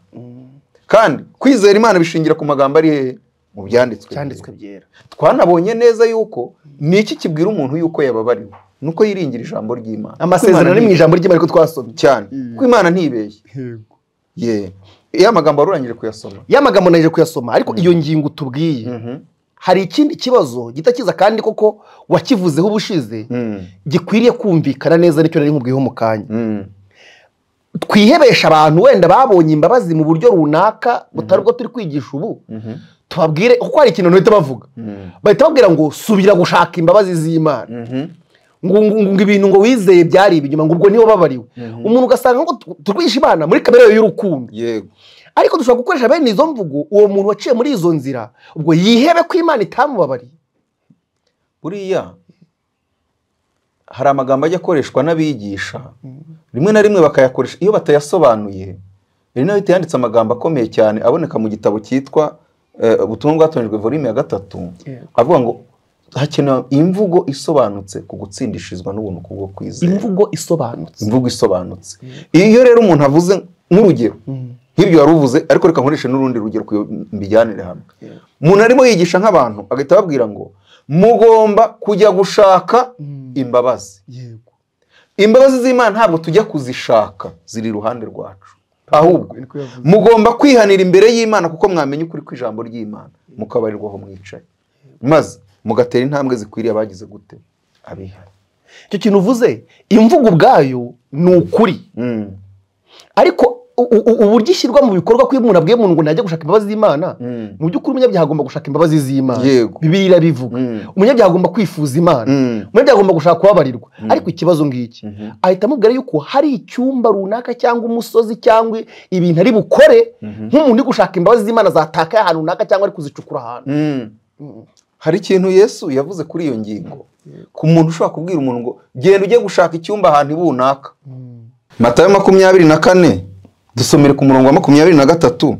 B: kandi kwizera imana bishingira ku magambo ari hehe mu byanditswe
A: cyanditswe byera
B: twanabonye neza yuko ni iki kibwira umuntu yuko yababariwe ni uko yiringira ijambo ry'imana
A: amasezerano
B: Ko
A: ari mu
B: Imana
A: ijambo ry'imana ariko twasomye
B: ntibeshya. cyane
A: Mm.
B: ko imana ntibeshye
A: yego
B: ye iyo amagambo warurangije kuyasoma
A: ya magambo naje kuyasoma ariko iyo ngingo tubwiye hari ikindi kibazo gita kiza kandi koko wakivuzeho ubushize
B: Mm.
A: gikwiriye kumvikana neza nicyo nari nkubwiyeho mu kanya
B: Mm.
A: twihebesha abantu wenda babonye imbabazi mu buryo runaka butari bwo turi kwigisha ubu tubabwire kuko hari ikintu bahita bavuga bahita babwira ngo subira gushaka imbabazi z'imana
B: Mhm.
A: ngo ngo- ngo ibintu ngo wizeye byari ibinyoma ngo ubwo niwe wababariwe umuntu ugasanga ngo tu- turwishe imana muri kamere yayo y'urukundo
B: yego
A: ariko dushobora gukoresha bene izo mvugo uwo muntu waciye muri izo nzira ubwo yihebe ko imana itamubabariye
B: buriya hari amagambo ajya akoreshwa n'abigisha rimwe na rimwe bakayakoresha iyo batayasobanuye hari n'ahita yanditse amagambo akomeye cyane aboneka mu gitabo cyitwa eh, ubutumwa bwatonejwe volume ya gatatu
A: Yego.
B: avuga ngo hakenewe imvugo isobanutse ku gutsindishirizwa n'ubuntu kubwo kwizera
A: imvugo isobanutse
B: imvugo isobanutse iyo rero umuntu avuze nk'urugero nk'ibyo wari uvuze ariko reka nkoreshe n'urundi rugero kugira ngo mbijyanire hamwe umuntu arimo yigisha nk'abantu agahita ababwira ngo mugomba kujya gushaka imbabazi
A: yego
B: imbabazi z'imana ntabwo tujya kuzishaka ziri iruhande rwacu ahubwo
A: niko yavuze.
B: mugomba kwihanira imbere y'imana kuko mwamenya ukuri kw'ijambo ry'imana mukabarirwa aho mwicaye maze mugatera intambwe zikwiriye abagize gute abihana
A: icyo kintu uvuze imvugo ubwayo ni ukuri
B: Mm.
A: ariko u- u- uburyo ishyirwa mu bikorwa ko iyo umuntu abwiye umuntu ngo najya gushaka imbabazi z'imana mu by'ukuri umunyabyaha agomba gushaka imbabazi z'imana
B: Yego.
A: bibiri irabivuga
B: Mm.
A: umunyabyaha agomba kwifuza imana
B: Mm.
A: umunyabyaha agomba gushaka kubabarirwa ariko ikibazo ngiki ahita amubwira yuko hari icyumba runaka cyangwa umusozi cyangwa ibintu ari bukore nk'umuntu uri gushaka imbabazi z'imana zatakaye ahantu runaka cyangwa ari kuzicukura ahantu
B: Mm. hari ikintu yesu yavuze kuri iyo ngingo ku muntu ushobora kubwira umuntu ngo genda ujye gushaka icyumba ahantu runaka matayo makumyabiri na kane dusomere ku murongo wa makumyabiri na gatatu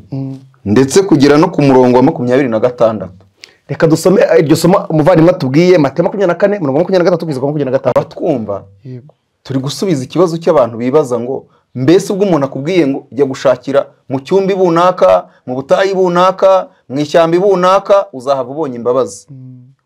B: ndetse kugera no ku murongo wa makumyabiri na gatandatu
A: reka dusome eh, iryo somo umuvandimwe atubwiye mate makumyabiri na kane mirongo makumyabiri na gatatu kugeza ku makumyabiri na gatanu
B: abatwumva turi gusubiza ikibazo cy'abantu bibaza ngo mbese ubwo umuntu akubwiye ngo jya gushakira mu cyumba runaka mu butayu runaka mu ishyamba runaka uzahava ubonye imbabazi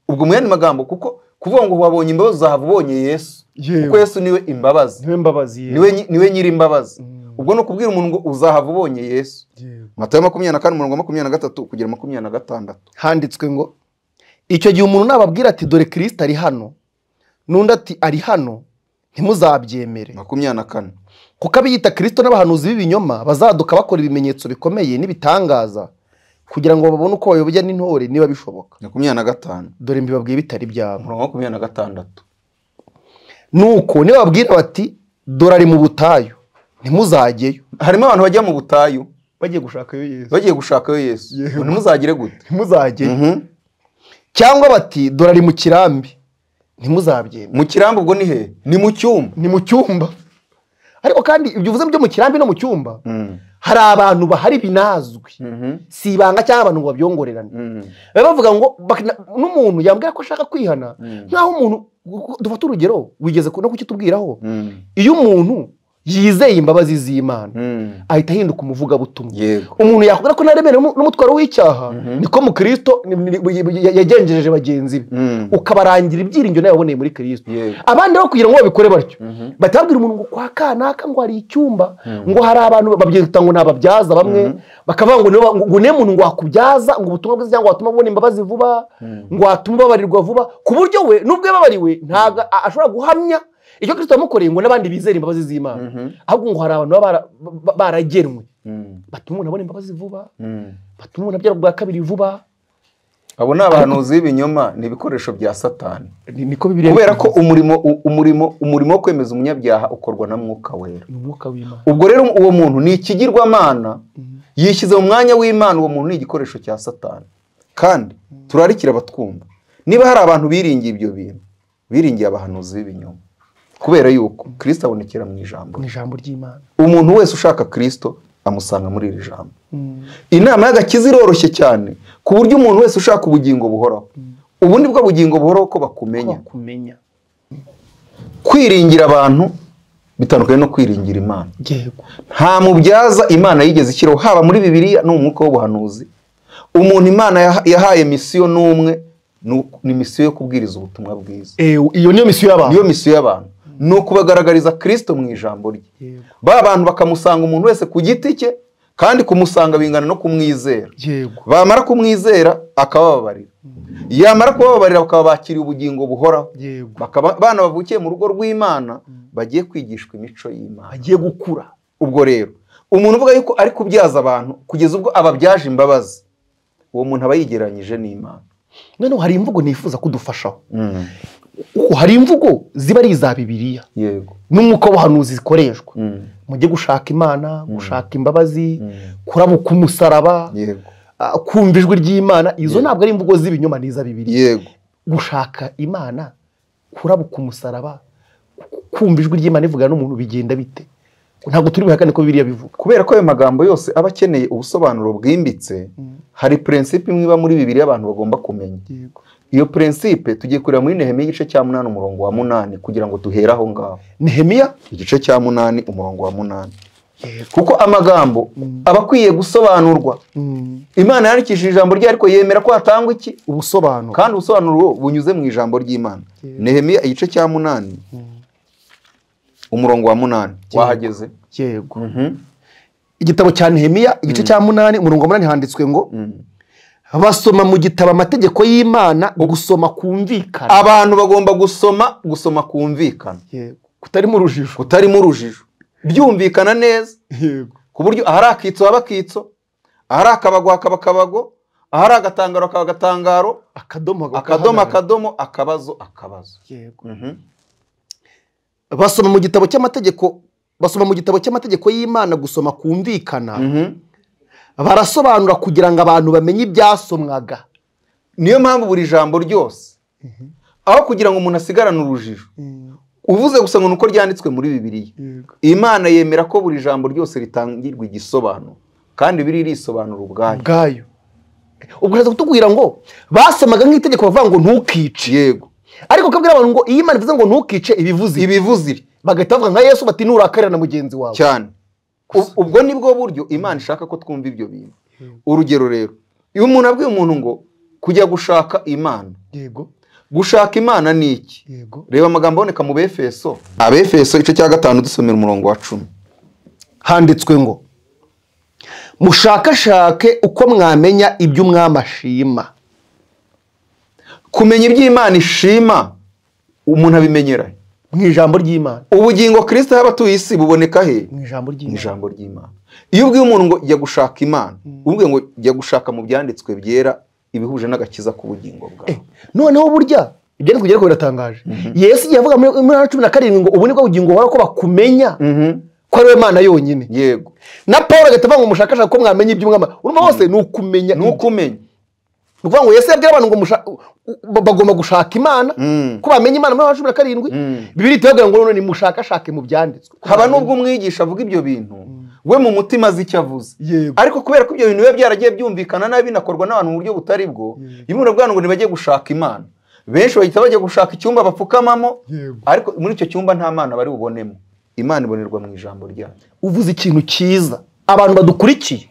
B: ubwo mu yandi magambo kuko kuvuga ngo wabonye imbabazi uzahava ubonye yesu
E: Yewe.
B: kuko yesu niwe imbabazi
E: niwe mbabazi yewe.
B: niwe nyi- niwe nyiri imbabazi ubwo ni ukubwira umuntu ngo uzahava ubonye yesu
E: Yewe.
B: matayo makumyabiri na kane umurongo wa makumyabiri na gatatu kugera makumyabiri na gatandatu
A: handitswe ngo icyo gihe umuntu nababwira ati dore kirisita ari hano n'undi ati ari hano ntimuzabyemere
B: makumyabiri na kane
A: kuko abiyita kirisito n'abahanuzi b'ibinyoma bazaduka bakora ibimenyetso bikomeye n'ibitangaza kugira ngo babone uko bayobya n'intore niba bishoboka
B: makumyabiri na gatanu
A: dore mbibabwiye bitari byabo
B: umurongo wa makumyabiri na gatandatu
A: nuko nibababwira bati dore ari mu butayu ntimuzajyeyo
B: harimo abantu bajya mu butayu
E: bagiye gushakayo yesu
B: bagiye gushakayo yesu
E: Yego.
B: ngo ntimuzagire gute
E: ntimuzajyeyo
B: Mhm.
A: cyangwa bati dore ari mu kirambi ntimuzabyemere
B: mu kirambi ubwo ni he ni mu cyumba
A: ni mu cyumba ariko kandi ibyo uvuze byo mu kirambi no mu cyumba
B: Mm.
A: hari abantu bahari binazwi
B: Mhm.
A: si ibanga cyangwa abantu ngo babyongorerane
B: Mm.
A: baba bavuga ngo bak- n'umuntu yambwira ko ashaka kwihana nk'aho umuntu dufata urugero wigeze ku- no kukitubwiraho
B: Mm.
A: iyo umuntu yizeye imbabazi z'imana
B: Mm.
A: ahita ahinduka umuvugabutumwa
B: yego
A: umuntu yakubwira ko naremerewe n'um- n'umutwaro w'icyaha niko mu kirisito ni- ni- ni- ya- yagenjereje bagenzi be
B: Mm.
A: ukabarangira ibyiringiro nawe waboneye muri kirisito
B: Yego.
A: abandi nabo kugira ngo babikore batyo bahita babwira umuntu ngo kwa kanaka ngo hari icyumba ngo hari abantu babyita ngo ni ababyaza bamwe bakavuga ngo niwe wa- ngo niwe muntu ngo wakubyaza ngo ubutumwa bwiza cyangwa watuma ubona imbabazi vuba ngo watuma ubabarirwa vuba ku buryo we n'ubwo yababariwe ntabwo a- ashobora guhamya icyo kristo yamukoreye ngo n'abandi bizere imbabazi z'imana ahubwo ngo hari abantu baba bara- ba- ba- baragenwe
B: Mm.
A: batuma umuntu abona imbabazi vuba
B: Mm.
A: batuma umuntu abyara bwa kabiri vuba
B: abo ni abahanuzi b'ibinyoma ni ibikoresho bya satani
E: Ni- niko bibiri
B: kubera ko umurimo u- umurimo umurimo wo kwemeza umunyabyaha ukorwa na mwuka wera
E: ni umwuka w'imana
B: ubwo rero uwo muntu ni ikigirwamana yishyize mu mwanya w'imana uwo muntu ni igikoresho cya satani kandi turarikira batwumva niba hari abantu biringiye ibyo bintu biringiye abahanuzi b'ibinyoma kubera yuko kirisito abonekera mu ijambo
E: ni ijambo ry'imana
B: umuntu wese ushaka kirisito amusanga muri iri jambo inama y'agakiza iroroshye cyane ku buryo umuntu wese ushaka ubugingo buhoraho ubu ni bwo bugingo buhoraho ko bakumenya
E: kumenya
B: kwiringira abantu bitandukanye no kwiringira imana
E: yego
B: nta mubyaza imana yigeze ishyiraho haba muri bibiliya no mu mwuka w'ubuhanuzi umuntu imana yaha- yahaye misiyo n'umwe ni uku- ni misiyo yo kubwiriza ubutumwa bwiza
A: Eh, iyo niyo misiyo y'abantu
B: niyo misiyo y'abantu ni ukubagaragariza kirisito mu ijambo rye
E: Yego.
B: ba bantu bakamusanga umuntu wese ku giti cye kandi kumusanga bingana no kumwizera
E: yego
B: bamara kumwizera akabababarira yamara kubababarira bakaba bakiriye ubugingo buhoraho
E: yego
B: bakaba abana bavukiye mu rugo rw'imana bagiye kwigishwa imico y'imana
A: agiye gukura
B: ubwo rero umuntu uvuga yuko ari kubyaza abantu kugeza ubwo ababyaje imbabazi uwo muntu aba yigereranyije n'imana
A: noneho hari imvugo nifuza kudufashaho kuko hari imvugo ziba ari iza bibiliya
B: yego
A: n'umwuka w'ubuhanuzi zikoreshwa
B: Mm.
A: mujye gushaka imana gushaka imbabazi
B: Mm.
A: kurabuka umusaraba
B: yego
A: ah, kumva ijwi ry'imana izo ntabwo ari imvugo z'ibinyoma n'iza bibiliya
B: yego
A: gushaka imana kurabuka umusaraba ku- kumva ijwi ry'imana ivugana n'umuntu bigenda bite ntabwo turi buhakane ko bibiliya bivuga
B: kubera ko ayo magambo yose aba akeneye ubusobanuro bwimbitse hari prinsipe imwe iba muri bibiri abantu bagomba kumenya
E: yego
B: iyo prinsipe tugiye kureba muri nehemiya igice cya munani umurongo wa munani kugira ngo duhere aho ngaho
A: nehemiya
B: igice cya munani umurongo wa munani
E: Yego.
B: kuko amagambo aba akwiye gusobanurwa imana yandikishije ijambo rye ariko yemera ko hatangwa iki
A: ubusobanuro
B: kandi ubusobanuro bunyuze mu ijambo ry'imana nehemiya igice cya munani umurongo wa munani wahageze
A: yego igitabo cya nehemiya igice cya munani umurongo wa munani handitswe ngo basoma mu gitabo amategeko y'imana gusoma kumvikana
B: abantu bagomba gusoma gusoma kumvikana
E: yego
A: kutarimo urujijo
B: kutarimo urujijo byumvikana neza
E: yego
B: ku buryo ahari akitso haba akitso ahari akabago hakaba akabago ahari agatangaro hakaba agatangaro
E: akadomo
B: akadomo
E: gahagarara.
B: akadomo akabazo akabazo
E: Yego.
A: basoma mu gitabo cy'amategeko basoma mu gitabo cy'amategeko y'imana gusoma kumvikana
B: Mhm.
A: barasobanura kugira ngo abantu bamenye ibyasomwaga
B: niyo mpamvu buri jambo ryose aho kugira ngo umuntu asigarane urujijo uvuze gusa ngo ni uko ryanditswe muri bibiliya
E: Yego.
B: imana yemera ko buri jambo ryose ritangirwa igisobanuro kandi biri risobanura ubwayo
E: ubwayo
A: ubwo uraza kutubwira ngo basomaga nk'itegeko bavuga ngo ntukice
B: yego
A: ariko ukabwira abantu ngo iyi Imana ivuze ngo ntukice ibivuze ibi
B: ibivuze ibi
A: bagahita bavuga nka yesu bati nurakarira na mugenzi wawe
B: cyane U- ubwo ni bwo buryo imana ishaka ko twumva ibyo bintu urugero rero iyo umuntu abwiye umuntu ngo kujya gushaka imana
E: yego
B: gushaka imana ni iki
E: yego
B: reba amagambo aboneka mu befeso abefeso igice cya gatanu dusomera umurongo wa cumi
A: handitswe ngo mushakashake uko mwamenya ibyo umwami ashima
B: kumenya ibyo imana ishima umuntu abimenyera he?
E: mu ijambo ry'imana
B: ubugingo kristo y'abatuye isi buboneka he
E: mu ijambo
B: mu
E: ry'imana
B: ijambo ry'imana iyo ubwiye umuntu ngo jya gushaka imana ubwiye ngo jya gushaka mu byanditswe byera ibihuje n'agakiza k'ubugingo bwawe
A: noneho burya ibyanditswe byari ko biratangaje yesu igihe avuga muri muri Yohana cumi na karindwi ngo ubu nibwo bugingo buhora ko bakumenya
B: Mhm.
A: ko ari we mana yonyine
B: yego
A: na paul agahita avuga ngo mushakashake uko mwamenya ibyo umwami urumva hose ni ukumenya
B: ni uko umenya
A: ni ukuvuga ngo yesu yabwira abantu ngo musha- ba- bagomba gushaka imana
B: Mm.
A: ko bamenya imana muri Yohana cumi na karindwi
B: Mm.
A: bibiri itabagira ngo none mushakashake mu byanditswe
B: haba n'ubwo umwigisha avuga ibyo bintu we mu mutima azi icyo avuze
E: yego
B: ariko kubera ko ibyo bintu biba byaragiye byumvikana nabi binakorwa n'abantu mu buryo butari bwo imana bwana ngo ntibajye gushaka imana benshi bahita bajya gushaka icyumba bapfukamamo
E: Yego.
B: ariko muri icyo cyumba nta mana bari bubonemo imana ibonerwa mu ijambo ryayo
A: uvuze ikintu cyiza abantu badukurikiye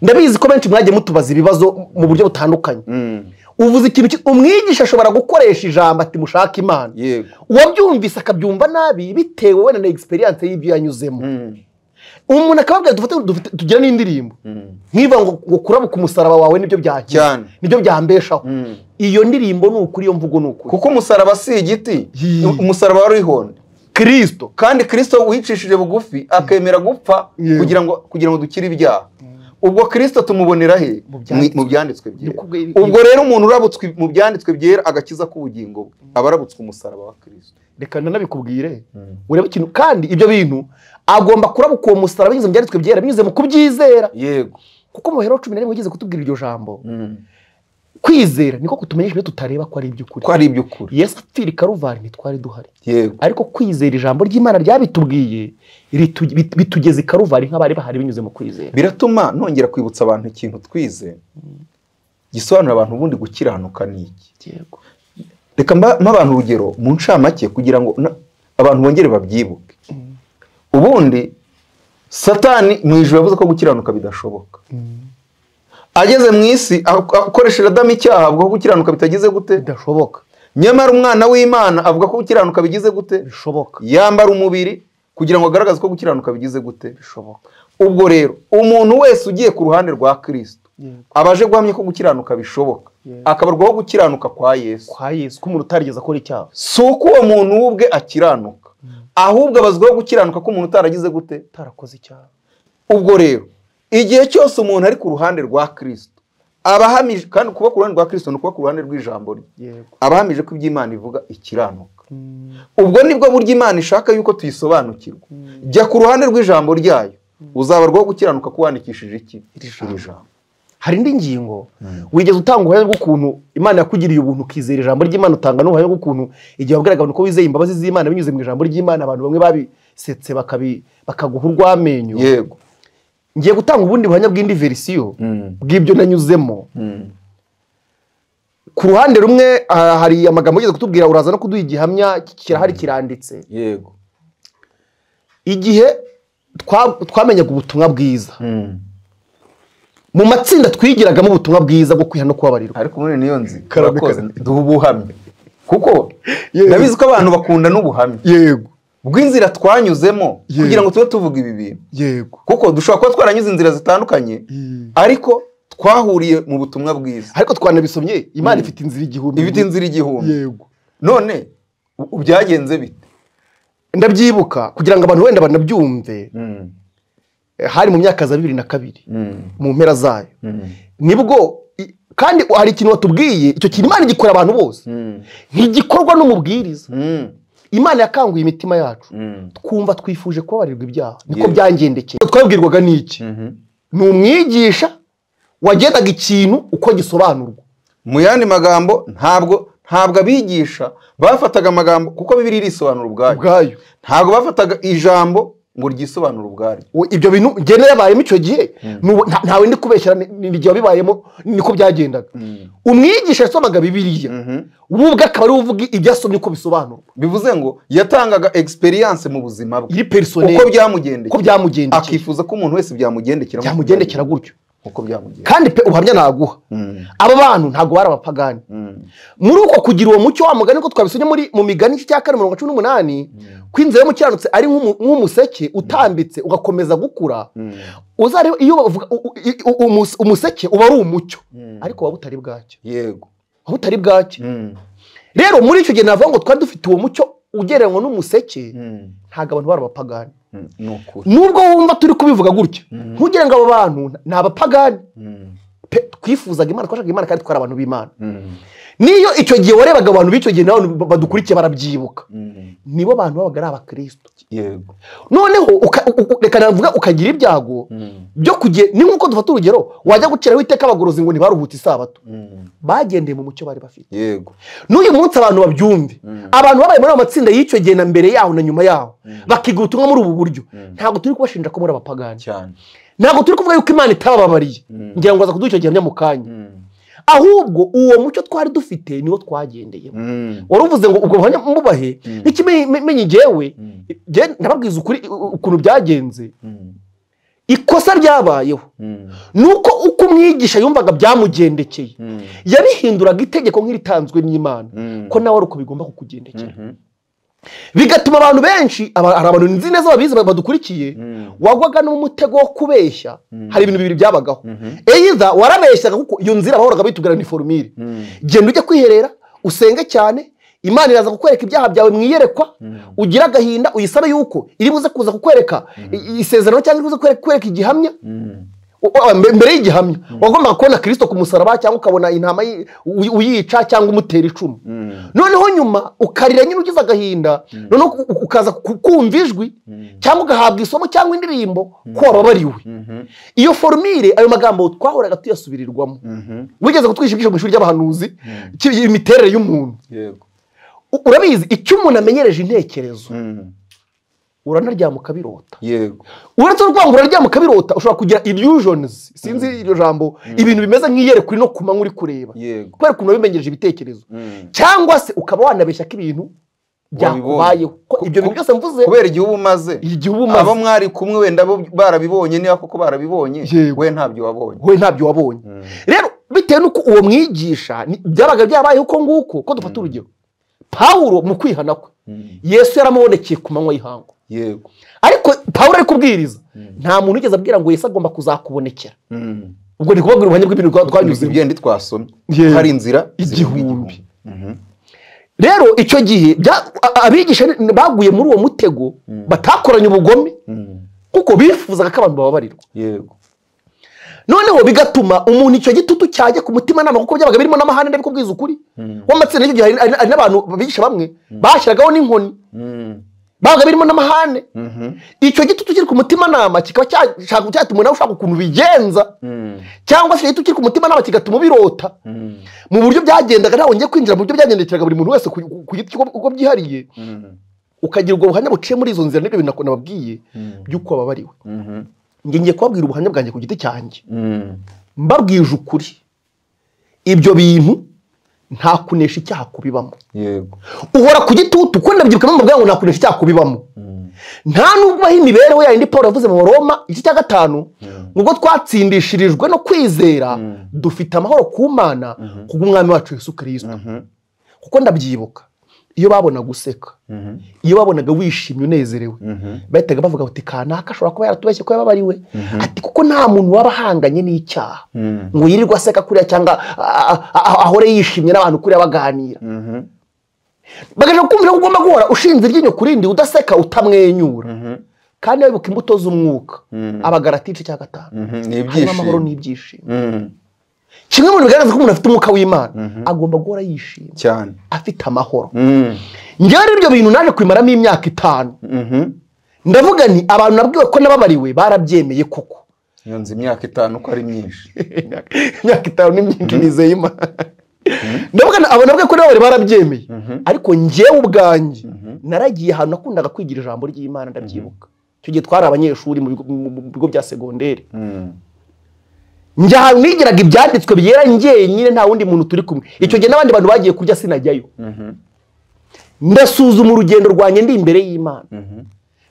A: ndabizi ko benshi mwagiye mutubaza ibibazo mu buryo butandukanye
B: Mm.
A: uvuze ikintu cyiza umwigisha ashobora gukoresha ijambo ati mushake imana
B: yego
A: uwabyumvise akabyumva nabi bitewe wenda na egisperiyanse y'ibyo yanyuzemo
B: Mm.
A: umuntu akababwira dufate dufate- tugire n'indirimbo
B: Mm.
A: nkivuga ngo ngo kurabuka umusaraba wawe nibyo byakiza
B: Cyane.
A: nibyo byambeshaho
B: Mm.
A: iyo ndirimbo ni ukuri iyo mvugo ni ukuri
B: kuko umusaraba si igiti
E: Yee.
B: umusaraba warihonda
A: kirisito
B: kandi kirisito wicishije bugufi akemera gupfa
E: Yego.
B: kugira ngo kugira ngo dukire ibyaha ubwo kirisito tumubonera he
A: Mu byanditswe.
B: mu byanditswe byera
A: Ni kubwe-
B: ubwo rero umuntu urabutswe mu byanditswe byera agakiza k'ubugingo bwe aba arabutswe umusaraba wa kirisito
A: reka nanabikubwire urebe ikintu kandi ibyo bintu agomba kurabuka uwo musaraba binyuze mu byanditswe byera binyuze mu kubyizera
B: yego
A: kuko mu bihero cumi na rimwe wigeze kutubwira iryo jambo kwizera niko kutumenyesha ibyo tutareba ko ari iby'ukuri
B: ko ari iby'ukuri
A: yesu apfira i karuvari ntitwari duhari
B: yego
A: ariko kwizera ijambo ry'imana ryabitubwiye ritu- bit- bitugeza i karuvari nk'abari bahari binyuze mu kwizera
B: biratuma nongera kwibutsa abantu ikintu twize gisobanura abantu ubundi gukiranuka ni iki
A: yego
B: reka mba- mpa abantu urugero mu ncamake kugira ngo na- abantu bongere babyibuke ubundi satani mu ijoro yavuze ko gukiranuka bidashoboka ageze mu isi ak- akoresheje adamu icyaha avuga ko gukiranuka bitagize gute
A: bidashoboka
B: nyamara umwana w'imana avuga ko gukiranuka bigize gute
A: bishoboka
B: yambara umubiri kugira ngo agaragaze ko gukiranuka bigize gute
A: bishoboka
B: ubwo rero umuntu wese ugiye ku ruhande rwa kirisito
E: Yego.
B: abaje guhamya ko gukiranuka bishoboka akabarwaho gukiranuka kwa yesu
A: kwa yesu ko umuntu utarigeze akora icyaha
B: si uko uwo muntu we ubwe akiranuka ahubwo abazwaho gukiranuka ko umuntu utaragize gute
A: utarakoze icyaha
B: ubwo rero igihe cyose umuntu ari ku ruhande rwa kirisito aba ahamije kandi kuba ku ruhande rwa kirisito ni ukuba ku ruhande rw'ijambo rye
E: yego
B: aba ahamije ko ibyo imana ivuga ikiranuka ubwo nibwo buryo imana ishaka yuko tuyisobanukirwa jya ku ruhande rw'ijambo ryayo uzabarwaho gukiranuka ko wandikishije iki
A: Iri jambo.
B: iri jambo
A: hari indi ngingo wigeze utanga ubuhamya bw'ukuntu imana yakugiriye ubuntu ukizera ijambo ry'imana utanga n'ubuhamya bw'ukuntu igihe wabwiraga abantu ko wizeye imbabazi z'imana binyuze mu ijambo ry'imana abantu bamwe babisetse bakabi- bakaguha urw'amenyo
B: yego
A: ngiye gutanga ubundi buhamya bw'indi verisiyo bw'ibyo nanyuzemo ku ruhande rumwe ah, hari amagambo ugeze kutubwira uraza no kuduha igihamya kirahari kiranditse
B: yego
A: igihe twa- twamenyaga ubutumwa bwiza mu matsinda twigiragamo ubutumwa bwiza bwo kwiha no kubabarirwa
B: ariko muri niyo nzi
E: Karame,
B: urakoze duha ubuhamya kuko
E: Yego.
B: nabizi ko abantu bakunda n'ubuhamya
E: yego
B: bw'inzira twanyuzemo
E: Yego.
B: kugira ngo tube tuvuga ibi bintu
E: yego
B: kuko dushobora kuba twaranyuze inzira zitandukanye
E: Mm.
B: ariko twahuriye mu butumwa bwiza
A: ariko twanabisomye imana ifite inzira igihumbi
B: ibiti inzira igihumbi
E: yego
B: none u- byagenze bite
A: ndabyibuka kugira ngo abantu wenda banabyumve eh, hari mu myaka za bibiri na kabiri
B: Mm.
A: mu mpera zayo
B: Mm.
A: nibwo i- kandi hari ikintu watubwiye icyo kintu imana igikora abantu bose
B: Mm.
A: ntigikorwa n'umubwiriza
B: Mm.
A: imana yakanguye imitima yacu
B: Mm.
A: twumva twifuje kubabarirwa ibyaha niko
B: Yego.
A: byangendekeye twabwirwaga n'iki
B: Mhm.
A: ni umwigisha wagendaga ikintu uko gisobanurwa
B: mu yandi magambo ntabwo ntabwo abigisha bafataga amagambo kuko bibiri irisobanura ubwayo
A: ubwayo
B: ntabwo bafataga ijambo ngo ryisobanure ubwaryo
A: We- ibyo bintu njye narabayemo icyo gihe n'ubu nta- ntawe ndi kubeshyira ni- ni igihe wabibayemo niko byagendaga umwigisha yasomaga bibiliya we ubwe akaba ari we uvuga ibyo asomye uko bisobanurwa
B: bivuze ngo yatangaga egisperiyanse mu buzima bwe
A: iri perisoneri
B: uko
A: uko
B: byamugendekera
A: byamugendekeye
B: akifuza ko umuntu wese byamugendekera
A: byamugendekera gutyo
B: uko byamugendekera
A: kandi pe ubuhamya naguha aba bantu ntabwo bari abapagani muri uko kugira uwo mucyo wa mugani ko twabisomye muri mu migani igice cya kane mirongo cumi n'umunani ko inzira y'umukiranutsi ari nk'umu- nk'umuseke utambitse ugakomeza gukura uzare iyo bavuga u- u- i- u- umus- umuseke uba ari umucyo ariko waba utari bwacyo
B: yego
A: waba utari bwacyo
B: Mm.
A: rero muri icyo gihe navuga ngo twari dufite uwo mucyo ugereranywa n'umuseke
B: Mm.
A: ntabwo abantu bari abapagani
B: Mm. ni ukuri
A: nubwo wumva turi kubivuga gutya ntugire ngo abo bantu ni abapagani
B: Mm.
A: pe twifuzaga imana twashakaga imana kandi twari abantu b'imana
B: Mm.
A: niyo icyo gihe warebaga abantu b'icyo gihe nawe badukurikiye barabyibuka
B: Mm.
A: nibo bantu babaga ari abakristo
B: yego
A: noneho uka- u- u- reka navuga ukagira ibyago
B: Mm.
A: byo kuge ni nk'uko dufata urugero wajya guciraho iteka abagorozi ngo ntibaruhute isabato
B: Mm.
A: bagendeye mu mucyo bari bafite
B: yego
A: n'uyu munsi abantu babyumve abantu babaye muri ayo matsinda y'icyo gihe na mbere yaho na nyuma yaho bakiga ubutumwa muri ubu buryo ntabwo turi kubashinja ko muri abapagani
B: cyane
A: ntabwo turi kuvuga yuko imana itabababariye
B: Mm.
A: ngira ngo aza kuduha icyo gihamya mu kanya
B: Mm.
A: ahubwo uwo mucyo twari dufite niwo twagendeyemo
B: Mm.
A: wari uvuze ngo ubwo buhamya mubahe n'ikimenyi njyewe
B: Mm.
A: njye ndababwiza ukuri ukuntu byagenze
B: Mm.
A: ikosa ryabayeho
B: Mm.
A: ni uko uko umwigisha yumvaga byamugendekeye
B: Mm.
A: yarihinduraga itegeko nk'iritanzwe n'imana
B: Mm.
A: ko nawe ari uko bigomba kukugendekera
B: Mhm.
A: bigatuma abantu benshi aba- hari abantu nzi neza babizi ba- badukurikiye
B: Mm.
A: wagwaga no mu mutego wo kubeshya hari ibintu bibiri byabagaho
B: Mhm.
A: eyiza warabeshyaga kuko iyo nzira bahoraga bitubwira ni forumire
B: Mm.
A: genda ujye kwiherera usenge cyane imana iraza kukwereka ibyaha byawe mu iyerekwa ugire agahinda uyisabe yuko iri buze kuza kukwereka i- isezerano cyangwa iri buze kukwereka- kukwereka igihamya
B: Mm.
A: u- u- mbe- mbere y'igihamya wagombaga kubona kirisito ku musaraba cyangwa ukabona intama yi- uy- uyica cyangwa umutera icumu
B: Mm.
A: noneho nyuma ukarira nyine ugize agahinda noneho u- u- ukaza ku- kumva ijwi cyangwa ugahabwa isomo cyangwa indirimbo ko wababariwe
B: Mhm.
A: iyo forumire ayo magambo twahoraga tuyasubirirwamo
B: Mhm.
A: wigeze kutwigisha ibyigisho mu ishuri ry'abahanuzi ki- imiterere y'umuntu
B: yego
A: U- urabizi icyo umuntu amenyereje intekerezo
B: Mm.
A: uranaryama ukabirota
B: yego
A: uretse no kuvuga ngo uraryama ukabirota ushobora kugira illusions sinzi iryo jambo ibintu bimeze nk'iyerekwa uri no ku manywa uri kureba
B: yego
A: kubera ukuntu wabimenyereje ibitekerezo
B: Mm.
A: cyangwa se ukaba wanabeshya ko ibintu byakubayeho ko
B: Ku-
A: ibyo bintu
B: ku-
A: byose mvuze
B: kubera igihe uba umaze
A: igihe uba
B: abo
A: umaze
B: mwari kumwe wenda bo barabibonye niba koko barabibonye
A: Yego.
B: we ntabyo wabonye
A: we ntabyo wabonye rero bitewe n'uko uwo mwigisha ni- byabaga byabayeho uko nguko ko dufata urugero pawulo mu kwihana kwe yesu yaramubonekeye ku manywa y'ihangu
B: yego
A: ariko pawulo ari kubwiriza nta muntu wigeze abwira ngo yesu agomba kuzakubonekera
B: Mm.
A: ubwo ndi kubabwira ubuhamya bw'ibintu twa- twanyuzemo
B: ibyendi twasomye
A: Yego.
B: hari inzira
A: Igihumbi.
B: zivuga
A: rero icyo gihe bya- a- abigisha ni- baguye muri uwo mutego batakoranye ubugome
B: Mm.
A: kuko bifuzaga ko abantu bababarirwa
B: yego
A: noneho bigatuma umuntu icyo gitutu cyajya ku mutimanama kuko byabaga birimo n'amahane ndabiko kubwiza ukuri w'amatsinda y'icyo gihe hari- hari hari n'abantu bigisha bamwe bashyiragaho n'inkoni
B: Mm.
A: babaga birimo n'amahane
B: Mhm.
A: icyo gitutu kiri ku mutimanama kikaba cyashaka cyatuma nawe ushaka ukuntu ubigenza
B: Mm.
A: cyangwa se icyo gitutu kiri ku mutimanama kigatuma ubirota
B: Mm.
A: mu buryo byagendaga ntawe ngiye kwinjira mu buryo byagendekeraga buri muntu wese ku ku giti cye uko- uko byihariye
B: Mm.
A: ukagira ubwo buhamya buciye muri izo nzira n'ibyo bintu nako nababwiye
B: Mm.
A: by'uko wababariwe
B: Mhm.
A: njye ngiye kubabwira ubuhamya bwanjye ku giti cyanjye
B: Mm.
A: mbabwije ukuri ibyo bintu nta kunesha icyaha kubibamo
B: yego
A: uhora ku gitutu ko ndabyibuka mpamvu ngo nta kunesha icyaha kubibamo nta nubwo aho imibereho yayindi paul yavuze mu baroma igice cya gatanu nubwo twatsindishirijwe no kwizera dufite amahoro ku mana kubw'umwami wacu yesu kirisito kuko ndabyibuka iyo babona guseka
B: Mhm.
A: iyo babonaga wishimye unezerewe
B: Mhm.
A: bahitaga bavuga bati kanaka ashobora kuba yaratubeshye ko yababariwe ati kuko nta muntu waba ahanganye n'icyaha
B: Mm.
A: ngo yirirwe aseka kuriya cyangwa a- a- a- ahore yishimye n'abantu kuriya baganira
B: Mhm.
A: bagaje kumvira ko ugomba guhora ushinze iryinyo ku rindi udaseka utamwenyura kandi bibuka imbuto z'umwuka
B: Mm.
A: abagarati igice cya gatanu
B: Mhm, ni
A: harimo amahoro
B: ibyishimo
A: n'ibyishimo
B: Mhm,
A: kimwe mu bintu bigaragaza ko umuntu afite umwuka w'imana agomba guhora yishimye
B: cyane
A: afite amahoro
B: Mhm,
A: njyewe rero ibyo bintu naje kubimaramo imyaka itanu
B: mhm.
A: ndavuga nti abantu nabwiwe ko nababariwe barabyemeye koko
B: iyo nzu imyaka itanu uko ari myinshi
A: imyaka itanu ni myinshi nizeye imana ndavuga nti abo nabwiwe ko nababariwe barabyemeye ariko njyewe ubwanjye naragiye ahantu nakundaga kwigira ijambo ry'imana ndabyibuka icyo gihe twari abanyeshuri mu bigo- mu- mu bigo bya segonderi
B: Mhm,
A: njya ahantu nigiraga ibyanditswe byera njyenyine nta wundi muntu turi kumwe icyo gihe n'abandi bantu bagiye kurya sinajyayo
B: mhm,
A: ndasuzuma urugendo rwanjye ndi imbere y'imana
B: mhm.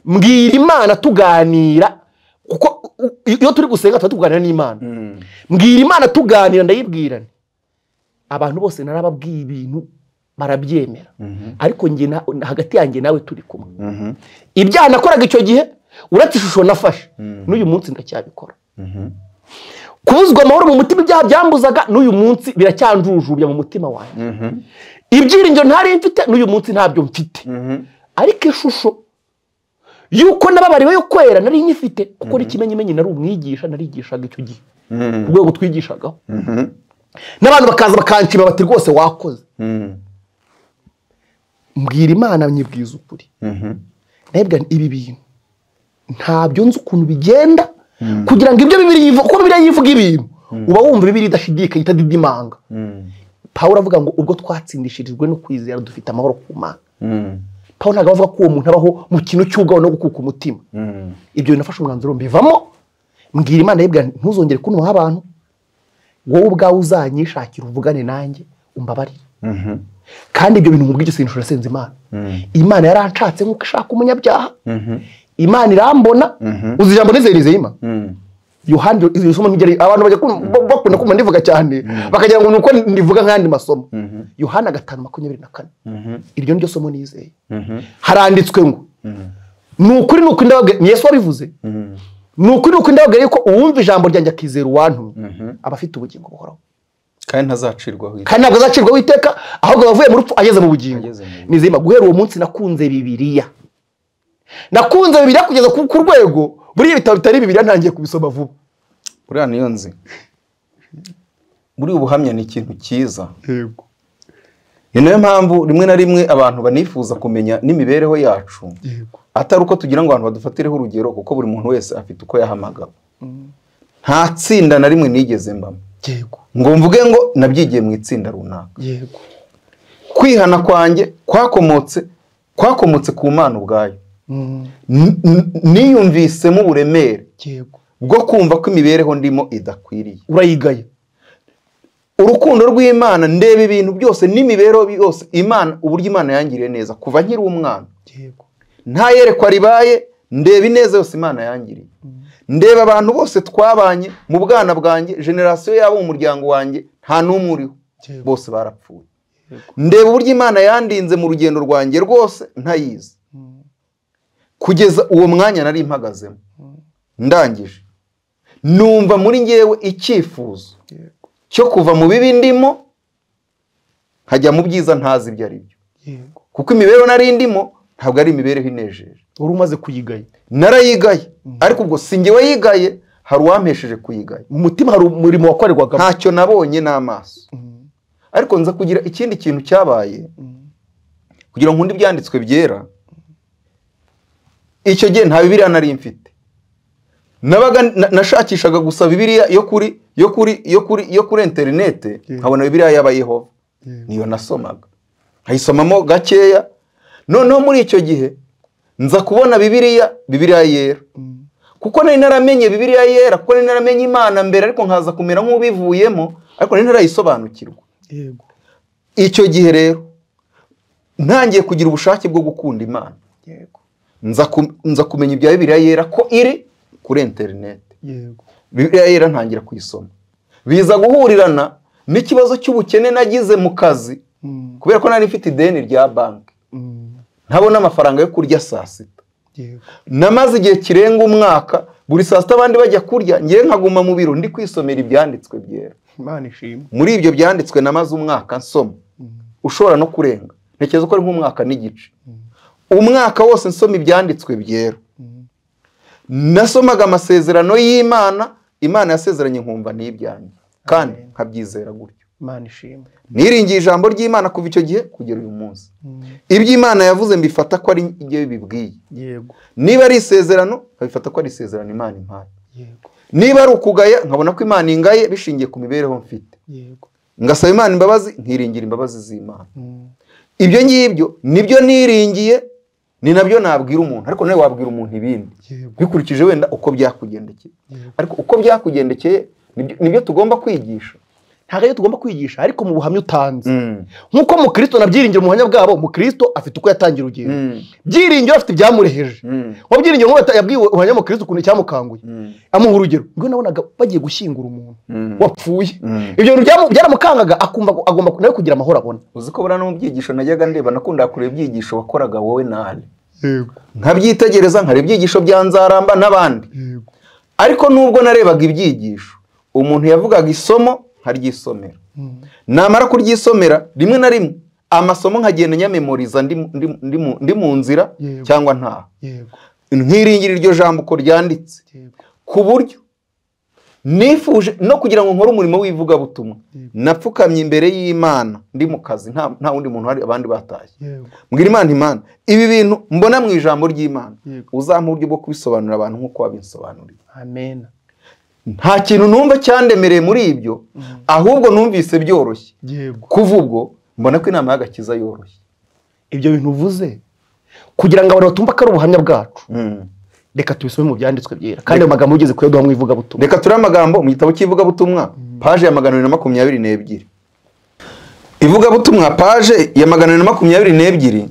A: mbwira imana tuganira kuko u- u- iyo turi gusenga tuba tuganira n'imana
B: Mhm,
A: mbwira imana tuganira ndayibwira nti, abantu bose narababwiye ibintu barabyemera ariko njye na- hagati yanjye nawe turi kumwe
B: mhm,
A: ibyaha nakoraga icyo gihe uretse ishusho nafashe n'uyu munsi ndacyabikora
B: mhm.
A: kubuzwa amahoro mu mutima ibyaha byambuzaga n'uyu munsi biracyanjujubya mu mutima wanjye
B: Mhm,
A: ibyiringiro ntari mfite n'uyu munsi ntabyo mfite
B: mhm.
A: ariko ishusho y'uko nababariwe yo kwera nari nyifite kuko n'ikimenyimenyi nari umwigisha narigishaga icyo gihe ku rwego twigishagaho
B: Mhm,
A: n'abantu bakaza bakanshima bati rwose wakoze
B: mhm,
A: mbwira imana nyibwiza ukuri
B: mhm.
A: ndabibwira nti ibi bintu ntabyo nzi ukuntu bigenda kugira ngo ibyo bibiri yivuga uko bibiri yivuga ibintu uba wumva bibiri idashidikanya itadidimanga
B: Mhm,
A: pawulo avuga ngo ubwo twatsindishirijwe no kwizera dufite amahoro ku mana
B: mhm,
A: pawulo ntabwo avuga ko uwo muntu abaho mu kintu cy'ubwaho no gukuka umutima
B: mhm.
A: ibyo bintu nafashe umwanzuro mbivamo mbwira imana yibwira nti, ntuzongere kunuha abantu wowe ubwawe uzanyishakira uvugane nanjye umbabarire
B: Mhm,
A: kandi ibyo bintu mu bw'igisingisho urasenze imana imana yaranshatse nk'uko ishaka umunyabyaha
B: mhm,
A: imana irambona uzi ijambo nizeye imana
B: mhm.
A: yohani iri somo ntigere abantu bajya kum- ba- bakunda kumva ndivuga cyane bakagira ngo ni uko ndivuga nk'ayandi masomo yohani gatanu makumyabiri na kane iryo ni ryo somo nizeye haranditswe ngo ni ukuri ni ukuri ndababwira ni yesu wabivuze ni ukuri ni ukuri ndababwira yuko uwumva ijambo ryanjye akizera uwantumye aba afite ubugingo buhoraho
B: kandi ntazacirwaho iteka.
A: kandi ntabwo azacirwaho iteka ahubwo abavuye mu rupfu ageze mu bugingo
B: Ageze mu bugingo.
A: nizeyima guhera uwo munsi nakunze bibiliya nakunze bibiliya kugeza ku ku rwego buriya ibitabo bitari bibiliya ntangiye kubisoma vuba
B: buriya niyo nzi buriya ubuhamya ni ikintu cyiza
A: yego
B: ni nayo mpamvu rimwe na rimwe abantu banifuza kumenya n'imibereho yacu
A: yego
B: atari uko tugira ngo abantu badufatireho urugero kuko buri muntu wese afite uko yahamagawe nta tsinda na rimwe nigeze mbamo
A: yego
B: ngo mvuge ngo nabyigiye mu itsinda runaka
A: yego
B: kwihana kwanjye kwakomotse kwakomotse ku mana ubwayo
A: Mm,
B: N- n- niyumvisemo uburemere
A: yego
B: bwo kumva ko imibereho ndimo idakwiriye
A: urayigaye
B: urukundo rw'imana ndeba ibintu byose n'imibereho yose imana uburyo imana yangiriye neza kuva nkiri umwana
A: yego
B: nta yerekwa ribaye ndeba ineza yose imana yangiriye ndeba abantu bose twabanye mu bwana bwanjye generasiyo yabo mu muryango wanjye nta n'umwe uriho
A: Yego.
B: bose barapfuye ndeba uburyo imana yandinze mu rugendo rwanjye rwose ntayizi kugeza uwo mwanya nari mpagazemo ndangije numva muri ngewe icyifuzo
A: yego
B: cyo kuva mu bibi ndimo nkajya mu byiza ntazi ibyo ari byo
A: yego
B: kuko imibereho nari ndimo ntabwo ari imibereho inejeje
A: wari umaze kuyigaye
B: narayigaye ariko ubwo si njye wayigaye hari uwampesheje kuyigaya
A: mu mutima hari umurimo wakorerwagamo
B: ntacyo nabonye n'amaso
A: Mm,
B: ariko nza kugira ikindi kintu cyabaye
A: mm,
B: kugira ngo nkunde ibyanditswe byera icyo gihe nta bibiriya nari mfite nabaga na- nashakishaga gusa bibiriya yo kuri yo kuri yo kuri yo kuri interinete nkabona bibiriya y'abayehova niyo nasomaga nkayisomamo gakeya noneho muri icyo gihe nza kubona bibiriya bibiriya yera
A: mm,
B: kuko nari naramenye bibiriya yera kuko nari naramenye imana mbere ariko nkaza kumera nk'ubivuyemo ariko nari ntarayisobanukirwa
A: yego
B: icyo gihe rero ntangiye kugira ubushake bwo gukunda imana
A: yego
B: nza ku- nza kumenya ibya bibiliya yera ko iri kuri interineti
A: yego
B: bibiliya yera ntangira kuyisoma biza guhurirana n'ikibazo cy'ubukene nagize mu kazi
A: Mm,
B: kubera ko nari mfite ideni rya banki
A: mm,
B: ntabona amafaranga yo kurya saa sita
A: yego
B: namaze igihe kirenga umwaka buri saa sita abandi bajya kurya ngewe nkaguma mu biro ndi kwisomera ibyanditswe byera
A: imana ishimwe
B: muri ibyo byanditswe namaze umwaka nsoma ushobora no kurenga ntekereza ko ari nk'umwaka n'igice umwaka wose nsoma ibyanditswe byera nasomaga amasezerano y'imana imana yasezeranye nkumva n'ibyanyu kandi nkabyizera gutyo
E: imana ishimwe
B: niringiye ijambo ry'imana kuva icyo gihe kugera uyu munsi ibyo imana yavuze mbifata ko ari ibyo bibwiye
E: yego
B: niba ari isezerano nkabifata ko ari isezerano imana impaye
E: yego
B: niba ari ukugaya nkabona ko imana ingaye bishingiye ku mibereho mfite
E: yego
B: ngasaba imana imbabazi nkiringira imbabazi z'imana
E: Mm.
B: ibyo ngibyo nibyo niringiye ni nabyo nabwira umuntu ariko nawe wabwira umuntu ibindi
E: yego
B: bikurikije wenda uko byakugendekeye ariko uko byakugendekeye nibyo- nibyo tugomba kwigisha
A: ntabwo ariyo tugomba kwigisha ariko mu buhamya utanze nk'uko mukristo nabyiringira mu buhamya bwabo mukristo afite uko yatangira urugendo
B: Mm.
A: byiringiro afite ibyamureheje
B: Mm.
A: mu byiringiro nk'uko yata- yabwiwe ubuhamya mukristo ukuntu cyamukanguye amuha urugero ngo nabonaga bagiye gushyingura umuntu
B: Mm.
A: wapfuye
B: Mm.
A: ibyo bintu byamu- byaramukangaga akumva ko agomba nawe kugira amahoro abona
B: uzi ko buriya no mu byigisho najyaga ndeba nakundaga kureba ibyigisho wakoraga wowe nawe
E: yego
B: nkabyitegereza nkara ibyigisho bya nzaramba n'abandi
E: yego
B: ariko nubwo narebaga ibyigisho umuntu yavugaga isomo nkaryisomera
E: Mm.
B: namara kuryisomera rimwe na rimwe amasomo nkagenda nyamemoriza ndi, ndi, ndi, mu- ndi mu nzira
E: Yego.
B: cyangwa ntaho
E: yego
B: nkiringira iryo jambo uko ryanditse
E: yego
B: ku buryo nifuje no kugira ngo nkore umurimo w'ivugabutumwa
E: Yego.
B: napfukamye imbere y'imana ndi mu kazi nta, nta wundi muntu hari abandi batashye
E: yego
B: mbwira imana imana ibi bintu mbona mu ijambo ry'imana
E: Yego.
B: uzampa uburyo bwo kubisobanurira abantu nk'uko wabinsobanuriye
E: amena
B: nta kintu numva cyandemereye muri ibyo ahubwo numvise byoroshye
E: yego
B: kuva ubwo mbona ko inama y'agakiza yoroshye
A: ibyo bintu uvuze kugira ngo abantu batumva ko ari ubuhamya bwacu reka tubisome mu byanditswe byera kandi ayo magambo ugeze kuyaduha mu ivugabutumwa
B: reka turebe amagambo mu gitabo cy'ivugabutumwa paje ya magana abiri na makumyabiri n'ebyiri ivugabutumwa paje ya magana abiri na makumyabiri n'ebyiri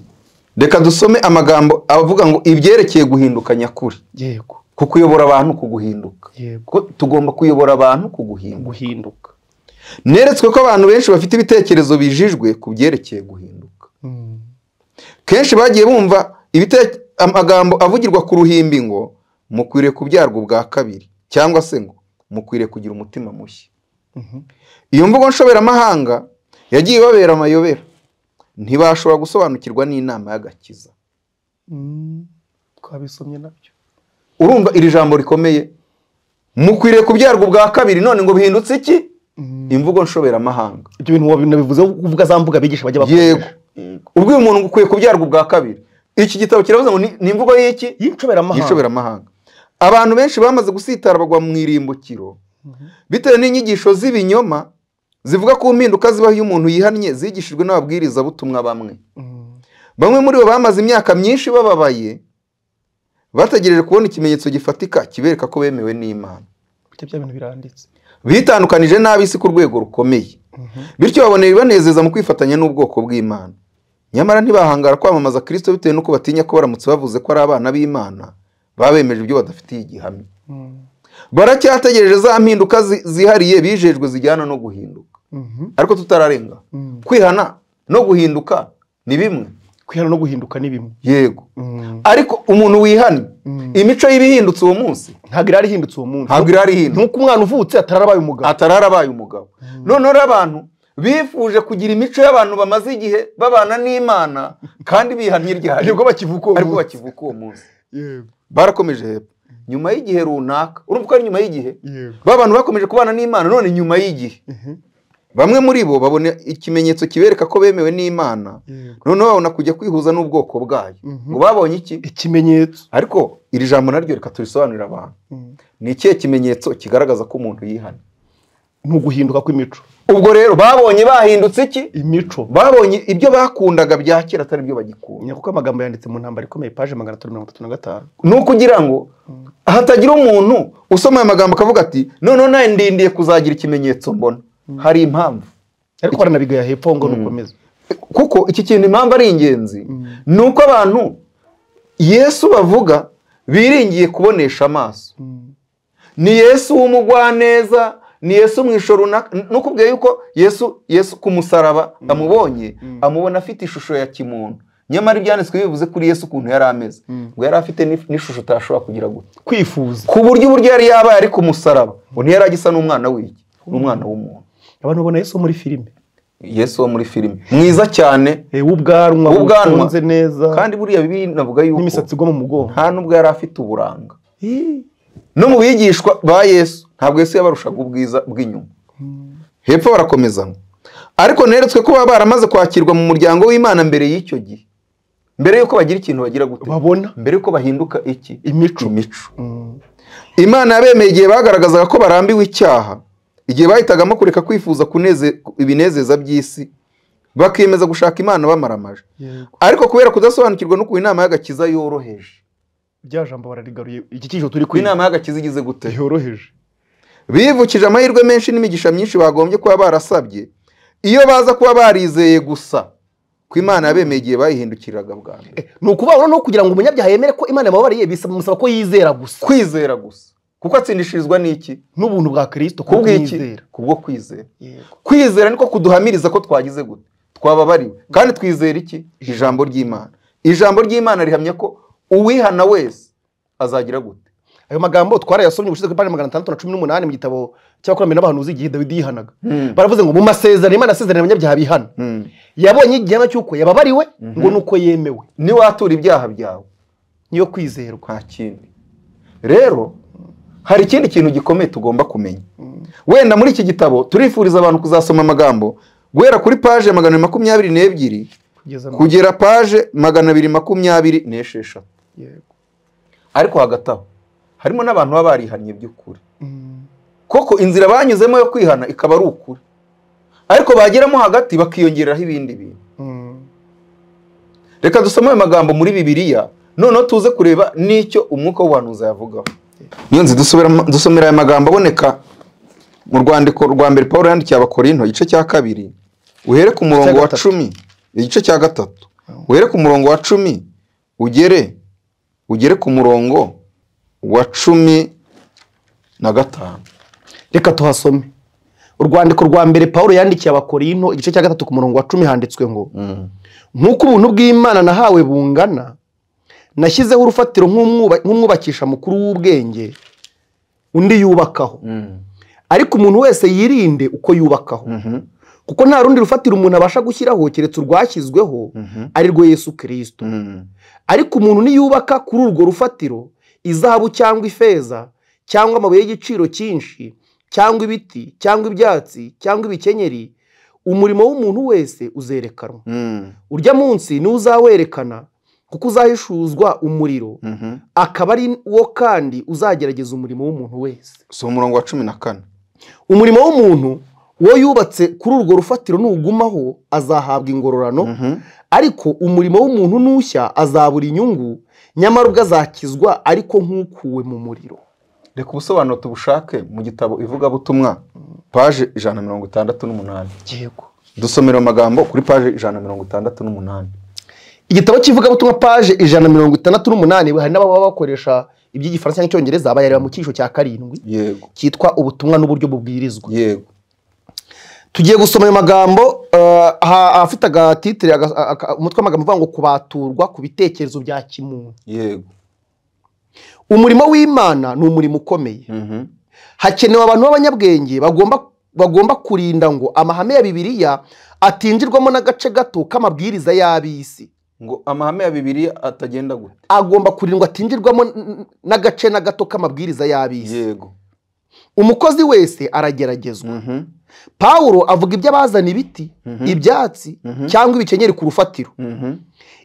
B: reka dusome amagambo avuga ngo ibyerekeye guhinduka nyakuri
E: yego
B: ku kuyobora abantu ku guhinduka
E: yego
B: Ko tugomba kuyobora abantu ku guhinduka
E: guhinduka
B: neretswe ko abantu benshi bafite ibitekerezo bijijwe ku byerekeye guhinduka
E: Mm.
B: kenshi bagiye bumva ibite- amagambo avugirwa ku ruhimbi ngo mukwiriye kubyarwa ubwa kabiri cyangwa se ngo mukwiriye kugira umutima mushya
E: Mhm.
B: iyo mvugo nshoberamahanga yagiye ibabera amayobera ntibashobora gusobanukirwa n'inama y'agakiza
E: Mm. twabisomye nabyo
B: urumva iri jambo rikomeye mukwiriye kubyarwa ubwa kabiri none ngo bihindutse iki
E: Mm.
B: imvugo nshoberamahanga
A: ibyo bintu wabivuze uvuga za mbuga bigisha bajya bakoresha
B: yego ubwo uyu muntu ngo ukwiye kubyarwa ubwa kabiri iki gitabo kiravuze ngo ni- ni imvugo y'iki
A: y'inshoberamahanga
B: y'inshoberamahanga abantu benshi bamaze gusitara bagwa mu irimbukiro
E: Mhm.
B: bitewe n'inyigisho z'ibinyoma zivuga ku mpinduka zibaho iyo umuntu yihannye zigishijwe n'ababwirizabutumwa bamwe
E: Mm.
B: bamwe muri bo bamaze imyaka myinshi bababaye bategereje kubona ikimenyetso gifatika kibereka ko bemewe n'imana
E: Bityo bya bintu biranditse
B: bitandukanije n'ab'isi ku rwego rukomeye bityo babonera ibanezeza mu kwifatanya n'ubwoko bw'imana nyamara ntibahangara kwamamaza kristo bitewe n'uko batinya ko baramutse bavuze ko ari abana b'imana babemeje ibyo badafitiye igihamya
E: Mm.
B: baracyategereje za mpinduka zi- zihariye bijejwe zijyana no guhinduka
E: Mhm.
B: ariko tutararenga
E: Mm.
B: kwihana no guhinduka ni bimwe
E: kwihana no guhinduka ni bimwe
B: yego
E: Mm.
B: ariko umuntu wihannye
E: Mm.
B: imico y'ibihindutse uwo munsi
A: ntabwo irari ihindutse uwo munsi
B: ntabwo irari hino
A: nk'uko umwana uvutse atararabaye umugabo
B: atararabaye umugabo noneho rero abantu bifuje kugira imico y'abantu bamaze igihe babana n'imana kandi bihannye ryari
A: nibwo bakivuka uwo
B: ariko
A: munsi
B: bakivuka uwo munsi
E: yego
B: barakomeje hepfo nyuma y'igihe runaka urumva ko ari nyuma y'igihe
E: yego
B: ba bantu bakomeje kubana n'imana none nyuma y'igihe bamwe muri bo babona ikimenyetso kibereka ko bemewe n'imana
E: yego
B: noneho babona kujya kwihuza n'ubwoko bwayo
E: Mhm.
B: ngo babonye iki
E: ikimenyetso
B: ariko iri jambo naryo reka turisobanurire abantu
E: Mm.
B: ni ikihe kimenyetso kigaragaza ko umuntu yihana
A: ni uguhinduka kw'imico
B: ubwo rero babonye bahindutse iki
E: imico
B: babonye ibyo bakundaga bya kera atari byo bagikunda
A: nyako amagambo yanditse mu ntambara ikomeye paje magana atatu mirongo itatu na gatanu
B: ni ukugira ngo hatagira umuntu usoma aya magambo akavuga ati noneho nawe ndindiye kuzagira ikimenyetso mbona hari impamvu
A: ariko baranabigaya hepfo aho ngo nukomeza
B: kuko iki kintu impamvu ari ingenzi ni uko abantu yesu bavuga biringiye kubonesha amaso
E: Mm.
B: ni yesu w'umugwaneza ni yesu mu ishusho runaka nukubwiye yuko yesu yesu ku musaraba amubonye amubona afite ishusho ya kimuntu nyamara ibyanditswe bivuze kuri yesu ukuntu yari ameze ngo yari afite n'if- n'ishusho utashobora kugira gutya
A: kwifuza
B: ku buryo uburyo yari yabaye ari ku musaraba ngo ntiyari agisa n'umwana w'iki n'umwana w'umuntu
A: abantu babona yesu muri filime
B: yesu wo muri filime mwiza cyane
A: Eh, w'ubwanwa
B: W'ubwanwa.
A: bufunze neza
B: kandi buriya bibiri navuga yuko
A: n'imisatsi igwa mu mugongo
B: nta nubwo yari afite uburanga no mu bigishwa ba yesu ntabwo yesu yabarushaga ubwiza bw'inyuma hepfo barakomeza ngo, ariko neretswe ko baba baramaze kwakirwa mu muryango w'imana mbere y'icyo gihe mbere y'uko bagira ikintu bagira gute
E: babona
B: mbere y'uko bahinduka iki
E: imico
B: imico imana yabemeye igihe bagaragazaga ko barambiwe icyaha igihe bahitagamo kureka kwifuza kuneze- ibinezeza by'isi bakiyemeza gushaka imana bamaramaje
E: Yego.
B: ariko kubera kudasobanukirwa n'ukuntu inama y'agakiza yoroheje
E: rya jambo bararigaruye iki cyiciro turi
B: ko inama
E: kwiga
B: y'agakiza igize gute
E: yoroheje
B: bivukije amahirwe menshi n'imigisha myinshi bagombye kuba barasabye iyo baza kuba barizeye gusa ko imana yabemeye igihe bayihindukiriraga bwa mbere
A: ni ukubabona no kugira ngo umunyabyaha yemere ko imana yamubabariye bisaba musaba ko yizera gusa
B: kwizera gusa kuko atsindishirizwa n'iki
E: n'ubuntu bwa kirisito
B: ku bw'iki
E: kumwizera
B: kubwo kwizera
E: yego
B: kwizera niko kuduhamiriza ko twagize gute twababariwe kandi twizera iki ijambo ry'imana ijambo ry'imana rihamya ko uwihana wese azagira gute
A: ayo magambo twarayasomye ubushize ku ipantaro magana atandatu na cumi n'umunani mu gitabo cy'abakurambere n'abahanuzi igihe dawidi yihanaga baravuze ngo mu masezerano imana yasezeranye abanyabyaha bihana yabonye igihano cy'uko yababariwe ngo ni uko yemewe
B: niwatura ibyaha byawe
A: niyo kwizerwa
B: nta kindi rero hari ikindi kintu gikomeye tugomba kumenya wenda muri iki gitabo turifuriza abantu kuzasoma amagambo guhera kuri paje magana abiri makumyabiri n'ebyiri
E: kugeza no
B: kugera paje magana abiri makumyabiri n'esheshatu
E: yego
B: ariko hagati aho harimo n'abantu baba barihannye by'ukuri
E: Mm.
B: koko inzira banyuzemo yo kwihana ikaba ari ukuri ariko bageramo hagati bakiyongeraho ibindi bintu
E: Mm.
B: reka dusome ayo magambo muri bibiliya noneho tuze kureba n'icyo umwuka w'ubuhanuzi yavugaho niyo nzi dusubiramo- dusomera aya magambo aboneka mu rwandiko rwa mbere paul yandikiye abakorinto igice cya kabiri uhere ku murongo wa
A: gatatu.
B: cumi igice cya gatatu uhere ku murongo wa cumi ugere ugere ku murongo wa cumi na gatanu
A: reka tuhasome urwandiko rwa mbere paul yandikiye abakorinto igice cya gatatu ku murongo wa cumi handitswe ngo nk'uko ubuntu bw'imana nahawe bungana nashyizeho urufatiro nk'umwuba- nk'umwubakisha mukuru w'ubwenge undi yubakaho ariko umuntu wese yirinde uko yubakaho kuko nta rundi rufatiro umuntu abasha gushyiraho keretse urwashyizweho ari rwo yesu kirisito ariko umuntu niyubaka kuri urwo rufatiro izahabu cyangwa ifeza cyangwa amabuye y'igiciro cyinshi cyangwa ibiti cyangwa ibyatsi cyangwa ibikenyeri umurimo w'umuntu wese uzerekanwa urya munsi niwo uzawerekana kuko uzahishuzwa umuriro akaba ari wo kandi uzagerageza umurimo w'umuntu wese
B: si umurongo wa cumi na kane
A: umurimo w'umuntu uwo yubatse kuri urwo rufatiro nugumaho azahabwa ingororano ariko umurimo w'umuntu nushya azabura inyungu nyamara ubwo azakizwa ariko nk'ukuwe mu muriro
B: reka ubusobanuro tubushake mu gitabo ivugabutumwa paje ijana na mirongo itandatu n'umunani
A: yego
B: dusomera amagambo kuri paje ijana na mirongo itandatu n'umunani
A: igitabo cy'ivugabutumwa paje ijana na mirongo itandatu n'umunani hari n'ababa bakoresha iby'igifaransa cyangwa icyongereza bayareba mu cyiciro cya karindwi
B: yego
A: cyitwa ubutumwa n'uburyo bubwirizwa
B: yego
A: tugiye gusoma ayo magambo eh, aha- afite agatitire aga- aka- umutwe w'amagambo uvuga ngo kubaturwa ku bitekerezo bya kimuntu
B: yego
A: umurimo w'imana ni umurimo ukomeye
B: Mhm.
A: hakenewe abantu b'abanyabwenge bagomba bagomba kurinda ngo amahame ya bibiliya atinjirwamo n'agace gato k'amabwiriza y'ab'isi
B: ngo amahame ya bibiliya atagenda gute
A: agomba kurindwa atinjirwamo n- n- n'agace na gato k'amabwiriza y'ab'isi
B: yego
A: umukozi wese arageragezwa
B: Mhm.
A: pawulo avuga iby'abazana ibiti ibyatsi cyangwa ibikenyeri ku rufatiro
B: Mhm.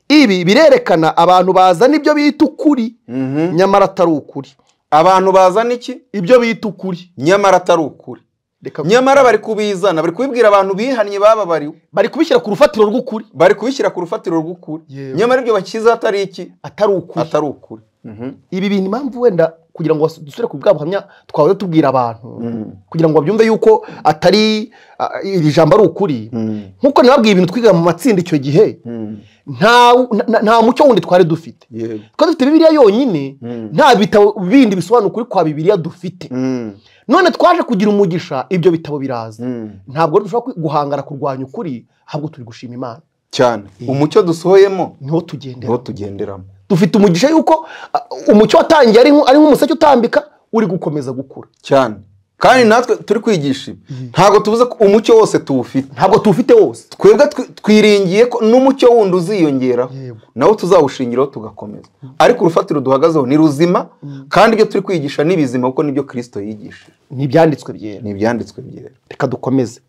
A: ibi birerekana abantu bazana ibyo bita ukuri
B: Mhm.
A: nyamara atari ukuri
B: abantu bazana iki
A: ibyo bita ukuri
B: nyamara atari ukuri
A: Reka-
B: nyamara bari kubizana bari kubibwira abantu bihannye bababariwe
A: bari kubishyira ku rufatiro rw'ukuri
B: bari kubishyira ku rufatiro rw'ukuri
E: Yego.
B: nyamara ibyo bakiza atari iki
A: atari ukuri
B: atari ukuri Mhm.
A: ibi bintu impamvu wenda kugira ngo dusubire ku bwa buhamya twahora tubwira abantu
B: Mm.
A: kugira ngo babyumve yuko atari a- iri jambo ari ukuri
B: Mm.
A: nk'uko nababwiye ibintu twiga mu matsinda icyo gihe
B: Mm.
A: nta nta- nta mucyo wundi twari dufite
B: yego
A: twari dufite bibiliya yonyine
B: Mm.
A: nta bitabo bindi bisobanura ukuri kwa bibiliya dufite
B: Mm.
A: none twaje kugira umugisha ibyo bitabo biraza
B: Mm.
A: ntabwo rero dushobora kwi- guhangana kurwanya ukuri ahubwo turi gushima imana
B: cyane umucyo dusohoyemo
A: niho
B: niho
A: tugendera
B: tugenderamo
A: dufite umugisha yuko uh, umucyo watangiye ari nk'u- ari nk'umuseke utambika uri gukomeza gukura
B: cyane kandi natwe turi kwigisha ibi ntabwo tuvuze ko umucyo wose tuwufite
A: ntabwo tuwufite wose
B: twebwe twi- twiringiye ko n'umucyo wundi uziyongeraho
A: Yego.
B: nawo tuzawushingiraho tugakomeza ariko urufatiro duhagazeho ni ruzima kandi ibyo turi kwigisha ni bizima kuko nibyo kirisito yigishije
A: ni ibyanditswe byera
B: ni ibyanditswe byera
A: reka dukomeze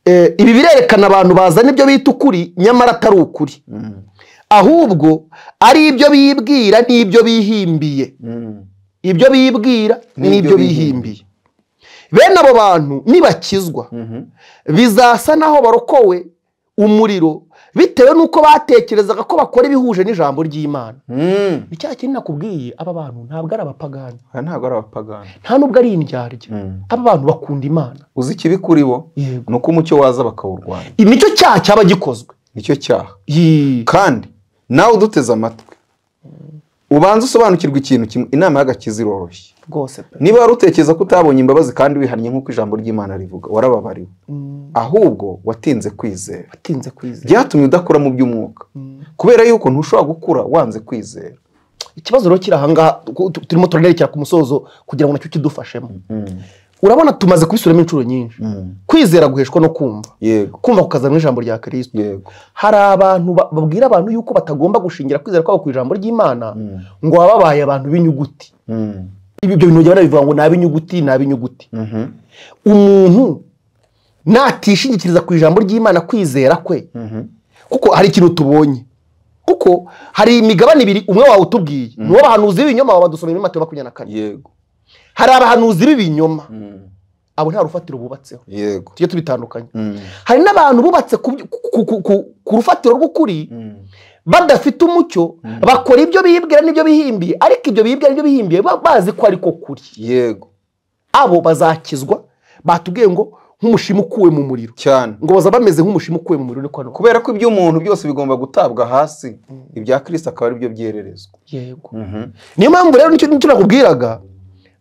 A: Eh, ibi birerekana abantu bazana ibyo bita ukuri nyamara atari ukuri ahubwo ari ibyo bibwira n'ibyo bihimbiye ibyo bibwira n'ibyo bihimbiye bene abo bantu nibakizwa bizasa naho barokowe umuriro bitewe n'uko batekerezaga ko bakora ibihuje n'ijambo ry'imana
B: Mm.
A: ni cya kintu nakubwiye aba bantu ntabwo ari abapagani
B: aya ntabwo ari abapagani
A: nta n'ubwo ari indyarya aba bantu bakunda imana
B: uzi ikibi kuri bo
A: Yego.
B: ni uko umucyo waza bakawurwanya
A: nicyo cyaha cyaba gikozwe
B: nicyo cyaha
A: Yee.
B: kandi nawe uduteze amatwi ubanza usobanukirwe ikintu kimwe inama y'agakiza iroroshye
A: rwose pe
B: niba wari utekereza ko utabonye imbabazi kandi wihannye nk'uko ijambo ry'imana rivuga warababariwe
A: Mm,
B: ahubwo watinze kwizera
A: watinze kwizera
B: byatumye udakura mu by'umwuka kubera yuko ntushobora gukura wanze kwizera
A: ikibazo rero kiri ahangaha tu- tu- turimo turanerekera ku musozo kugira ngo nacyo kidufashemo urabona tumaze kubisubiramo inshuro nyinshi kwizera guheshwa no kumva
B: yego
A: kumva kukazana mu ijambo rya kirisito
B: yego
A: hari abantu ba- babwira abantu yuko batagomba gushingira kwizera kwabo ku ijambo ry'imana ngo baba babaye abantu b'inyuguti Ibi- ibyo bintu bajya barabivuga ngo ni ab'inyuguti ni ab'inyuguti umuntu natishingikiriza ku ijambo ry'imana kwizera kwe kuko hari ikintu tubonye kuko hari imigabane ibiri umwe wawutubwiye mm. niwo bahanuzi b'ibinyoma baba badusomera muri matayo makumyabiri na kane
B: yego
A: hari abahanuzi b'ibinyoma abo nta rufatiro bubatseho
B: yego
A: tujye tubitandukanye hari n'abantu bubatse ku, byu- ku, ku, ku, ku rufatiro rw'ukuri badafite umucyo bakora ibyo bibwira n'ibyo bihimbiye ariko ibyo bibwira n'ibyo bihimbiye ba- bazi ko ariko kuri
B: yego
A: abo bazakizwa batubwiye ngo nk'umushima ukuwe mu muriro
B: cyane
A: ngo baza bameze nk'umushima ukuwe mu muriro niko hano
B: kubera ko iby'umuntu byose bigomba gutabwa hasi ibya kirisita akaba ari byo byererezwa
A: yego niyo mpamvu rero nicyo nicyo nakubwiraga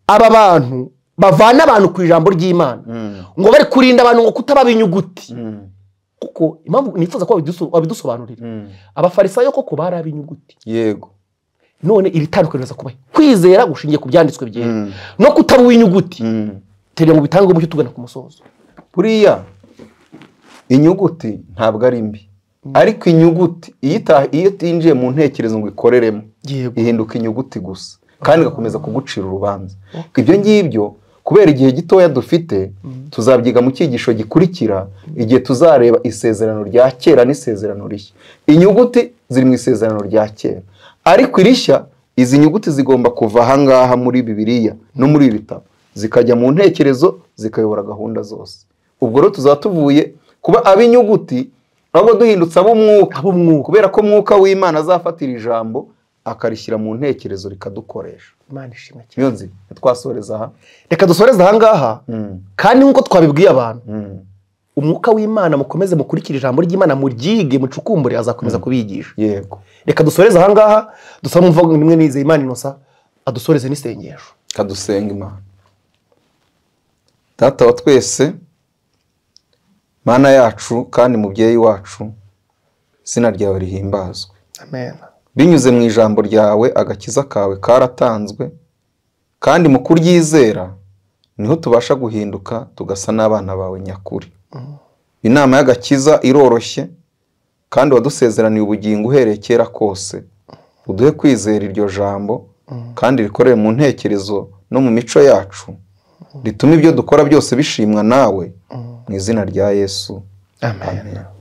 A: aba bantu bavana abantu ku ijambo ry'imana ngo bari kurinda abantu ngo kutaba ab'inyuguti kuko impamvu nifuza ko wabiduso- wabidusobanurira abafarisayo koko bari ab'inyuguti
B: yego
A: none iri tandukaniro riza kubaho kwizera gushingiye ku byanditswe byera
B: Mm.
A: no kutaba uw'inyuguti
B: Mm.
A: tera ngo bitange umucyo tugana ku musozo
B: buriya inyuguti ntabwo ari mbi ariko inyuguti iyo ita- iyo itinjiye mu ntekerezo ngo ikoreremo
A: yego
B: ihinduka inyuguti gusa kandi igakomeza kugucira urubanza ibyo ngibyo kubera igihe gitoya dufite tuzabyiga mu cyigisho gikurikira igihe tuzareba isezerano rya kera n'isezerano rishya inyuguti ziri mu isezerano rya kera ariko irishya izi nyuguti zigomba kuva ahangaha muri bibiliya no muri ibi bitabo zikajya mu ntekerezo zikayobora gahunda zose ubwo rero tuzaba tuvuye kuba ab'inyuguti ahubwo duhindutse ab'umwuka
A: ab'umwuka
B: kubera ko mwuka w'imana azafatira ijambo akarishyira mu ntekerezo rikadukoresha
A: imana ishimwe cyane
B: iyo nzi ntitwasoreza aha
A: reka dusoreze ahangaha
B: Mm,
A: kandi nk'uko twabibwiye abantu
B: mm,
A: umwuka w'imana mukomeze mukurikire ijambo ry'imana muryige mucukumbure azakomeza kubigisha
B: yego
A: reka dusoreze ahangaha dusaba umva imwe nizeye imana inosa adusoreze n'isengesho
B: kadusenga imana data wa twese mana yacu kandi mubyeyi wacu izina ryawe rihimbazwe
A: amen
B: binyuze mu ijambo ryawe agakiza kawe karatanzwe kandi mu kuryizera niho tubasha guhinduka tugasa n'abana bawe nyakuri inama y'agakiza iroroshye kandi wadusezeraniye ubugingo uhereye kera kose uduhe kwizera iryo jambo kandi rikorere mu ntekerezo no mu mico yacu ritume ibyo dukora byose bishimwa nawe mu izina rya yesu
A: amen, amen.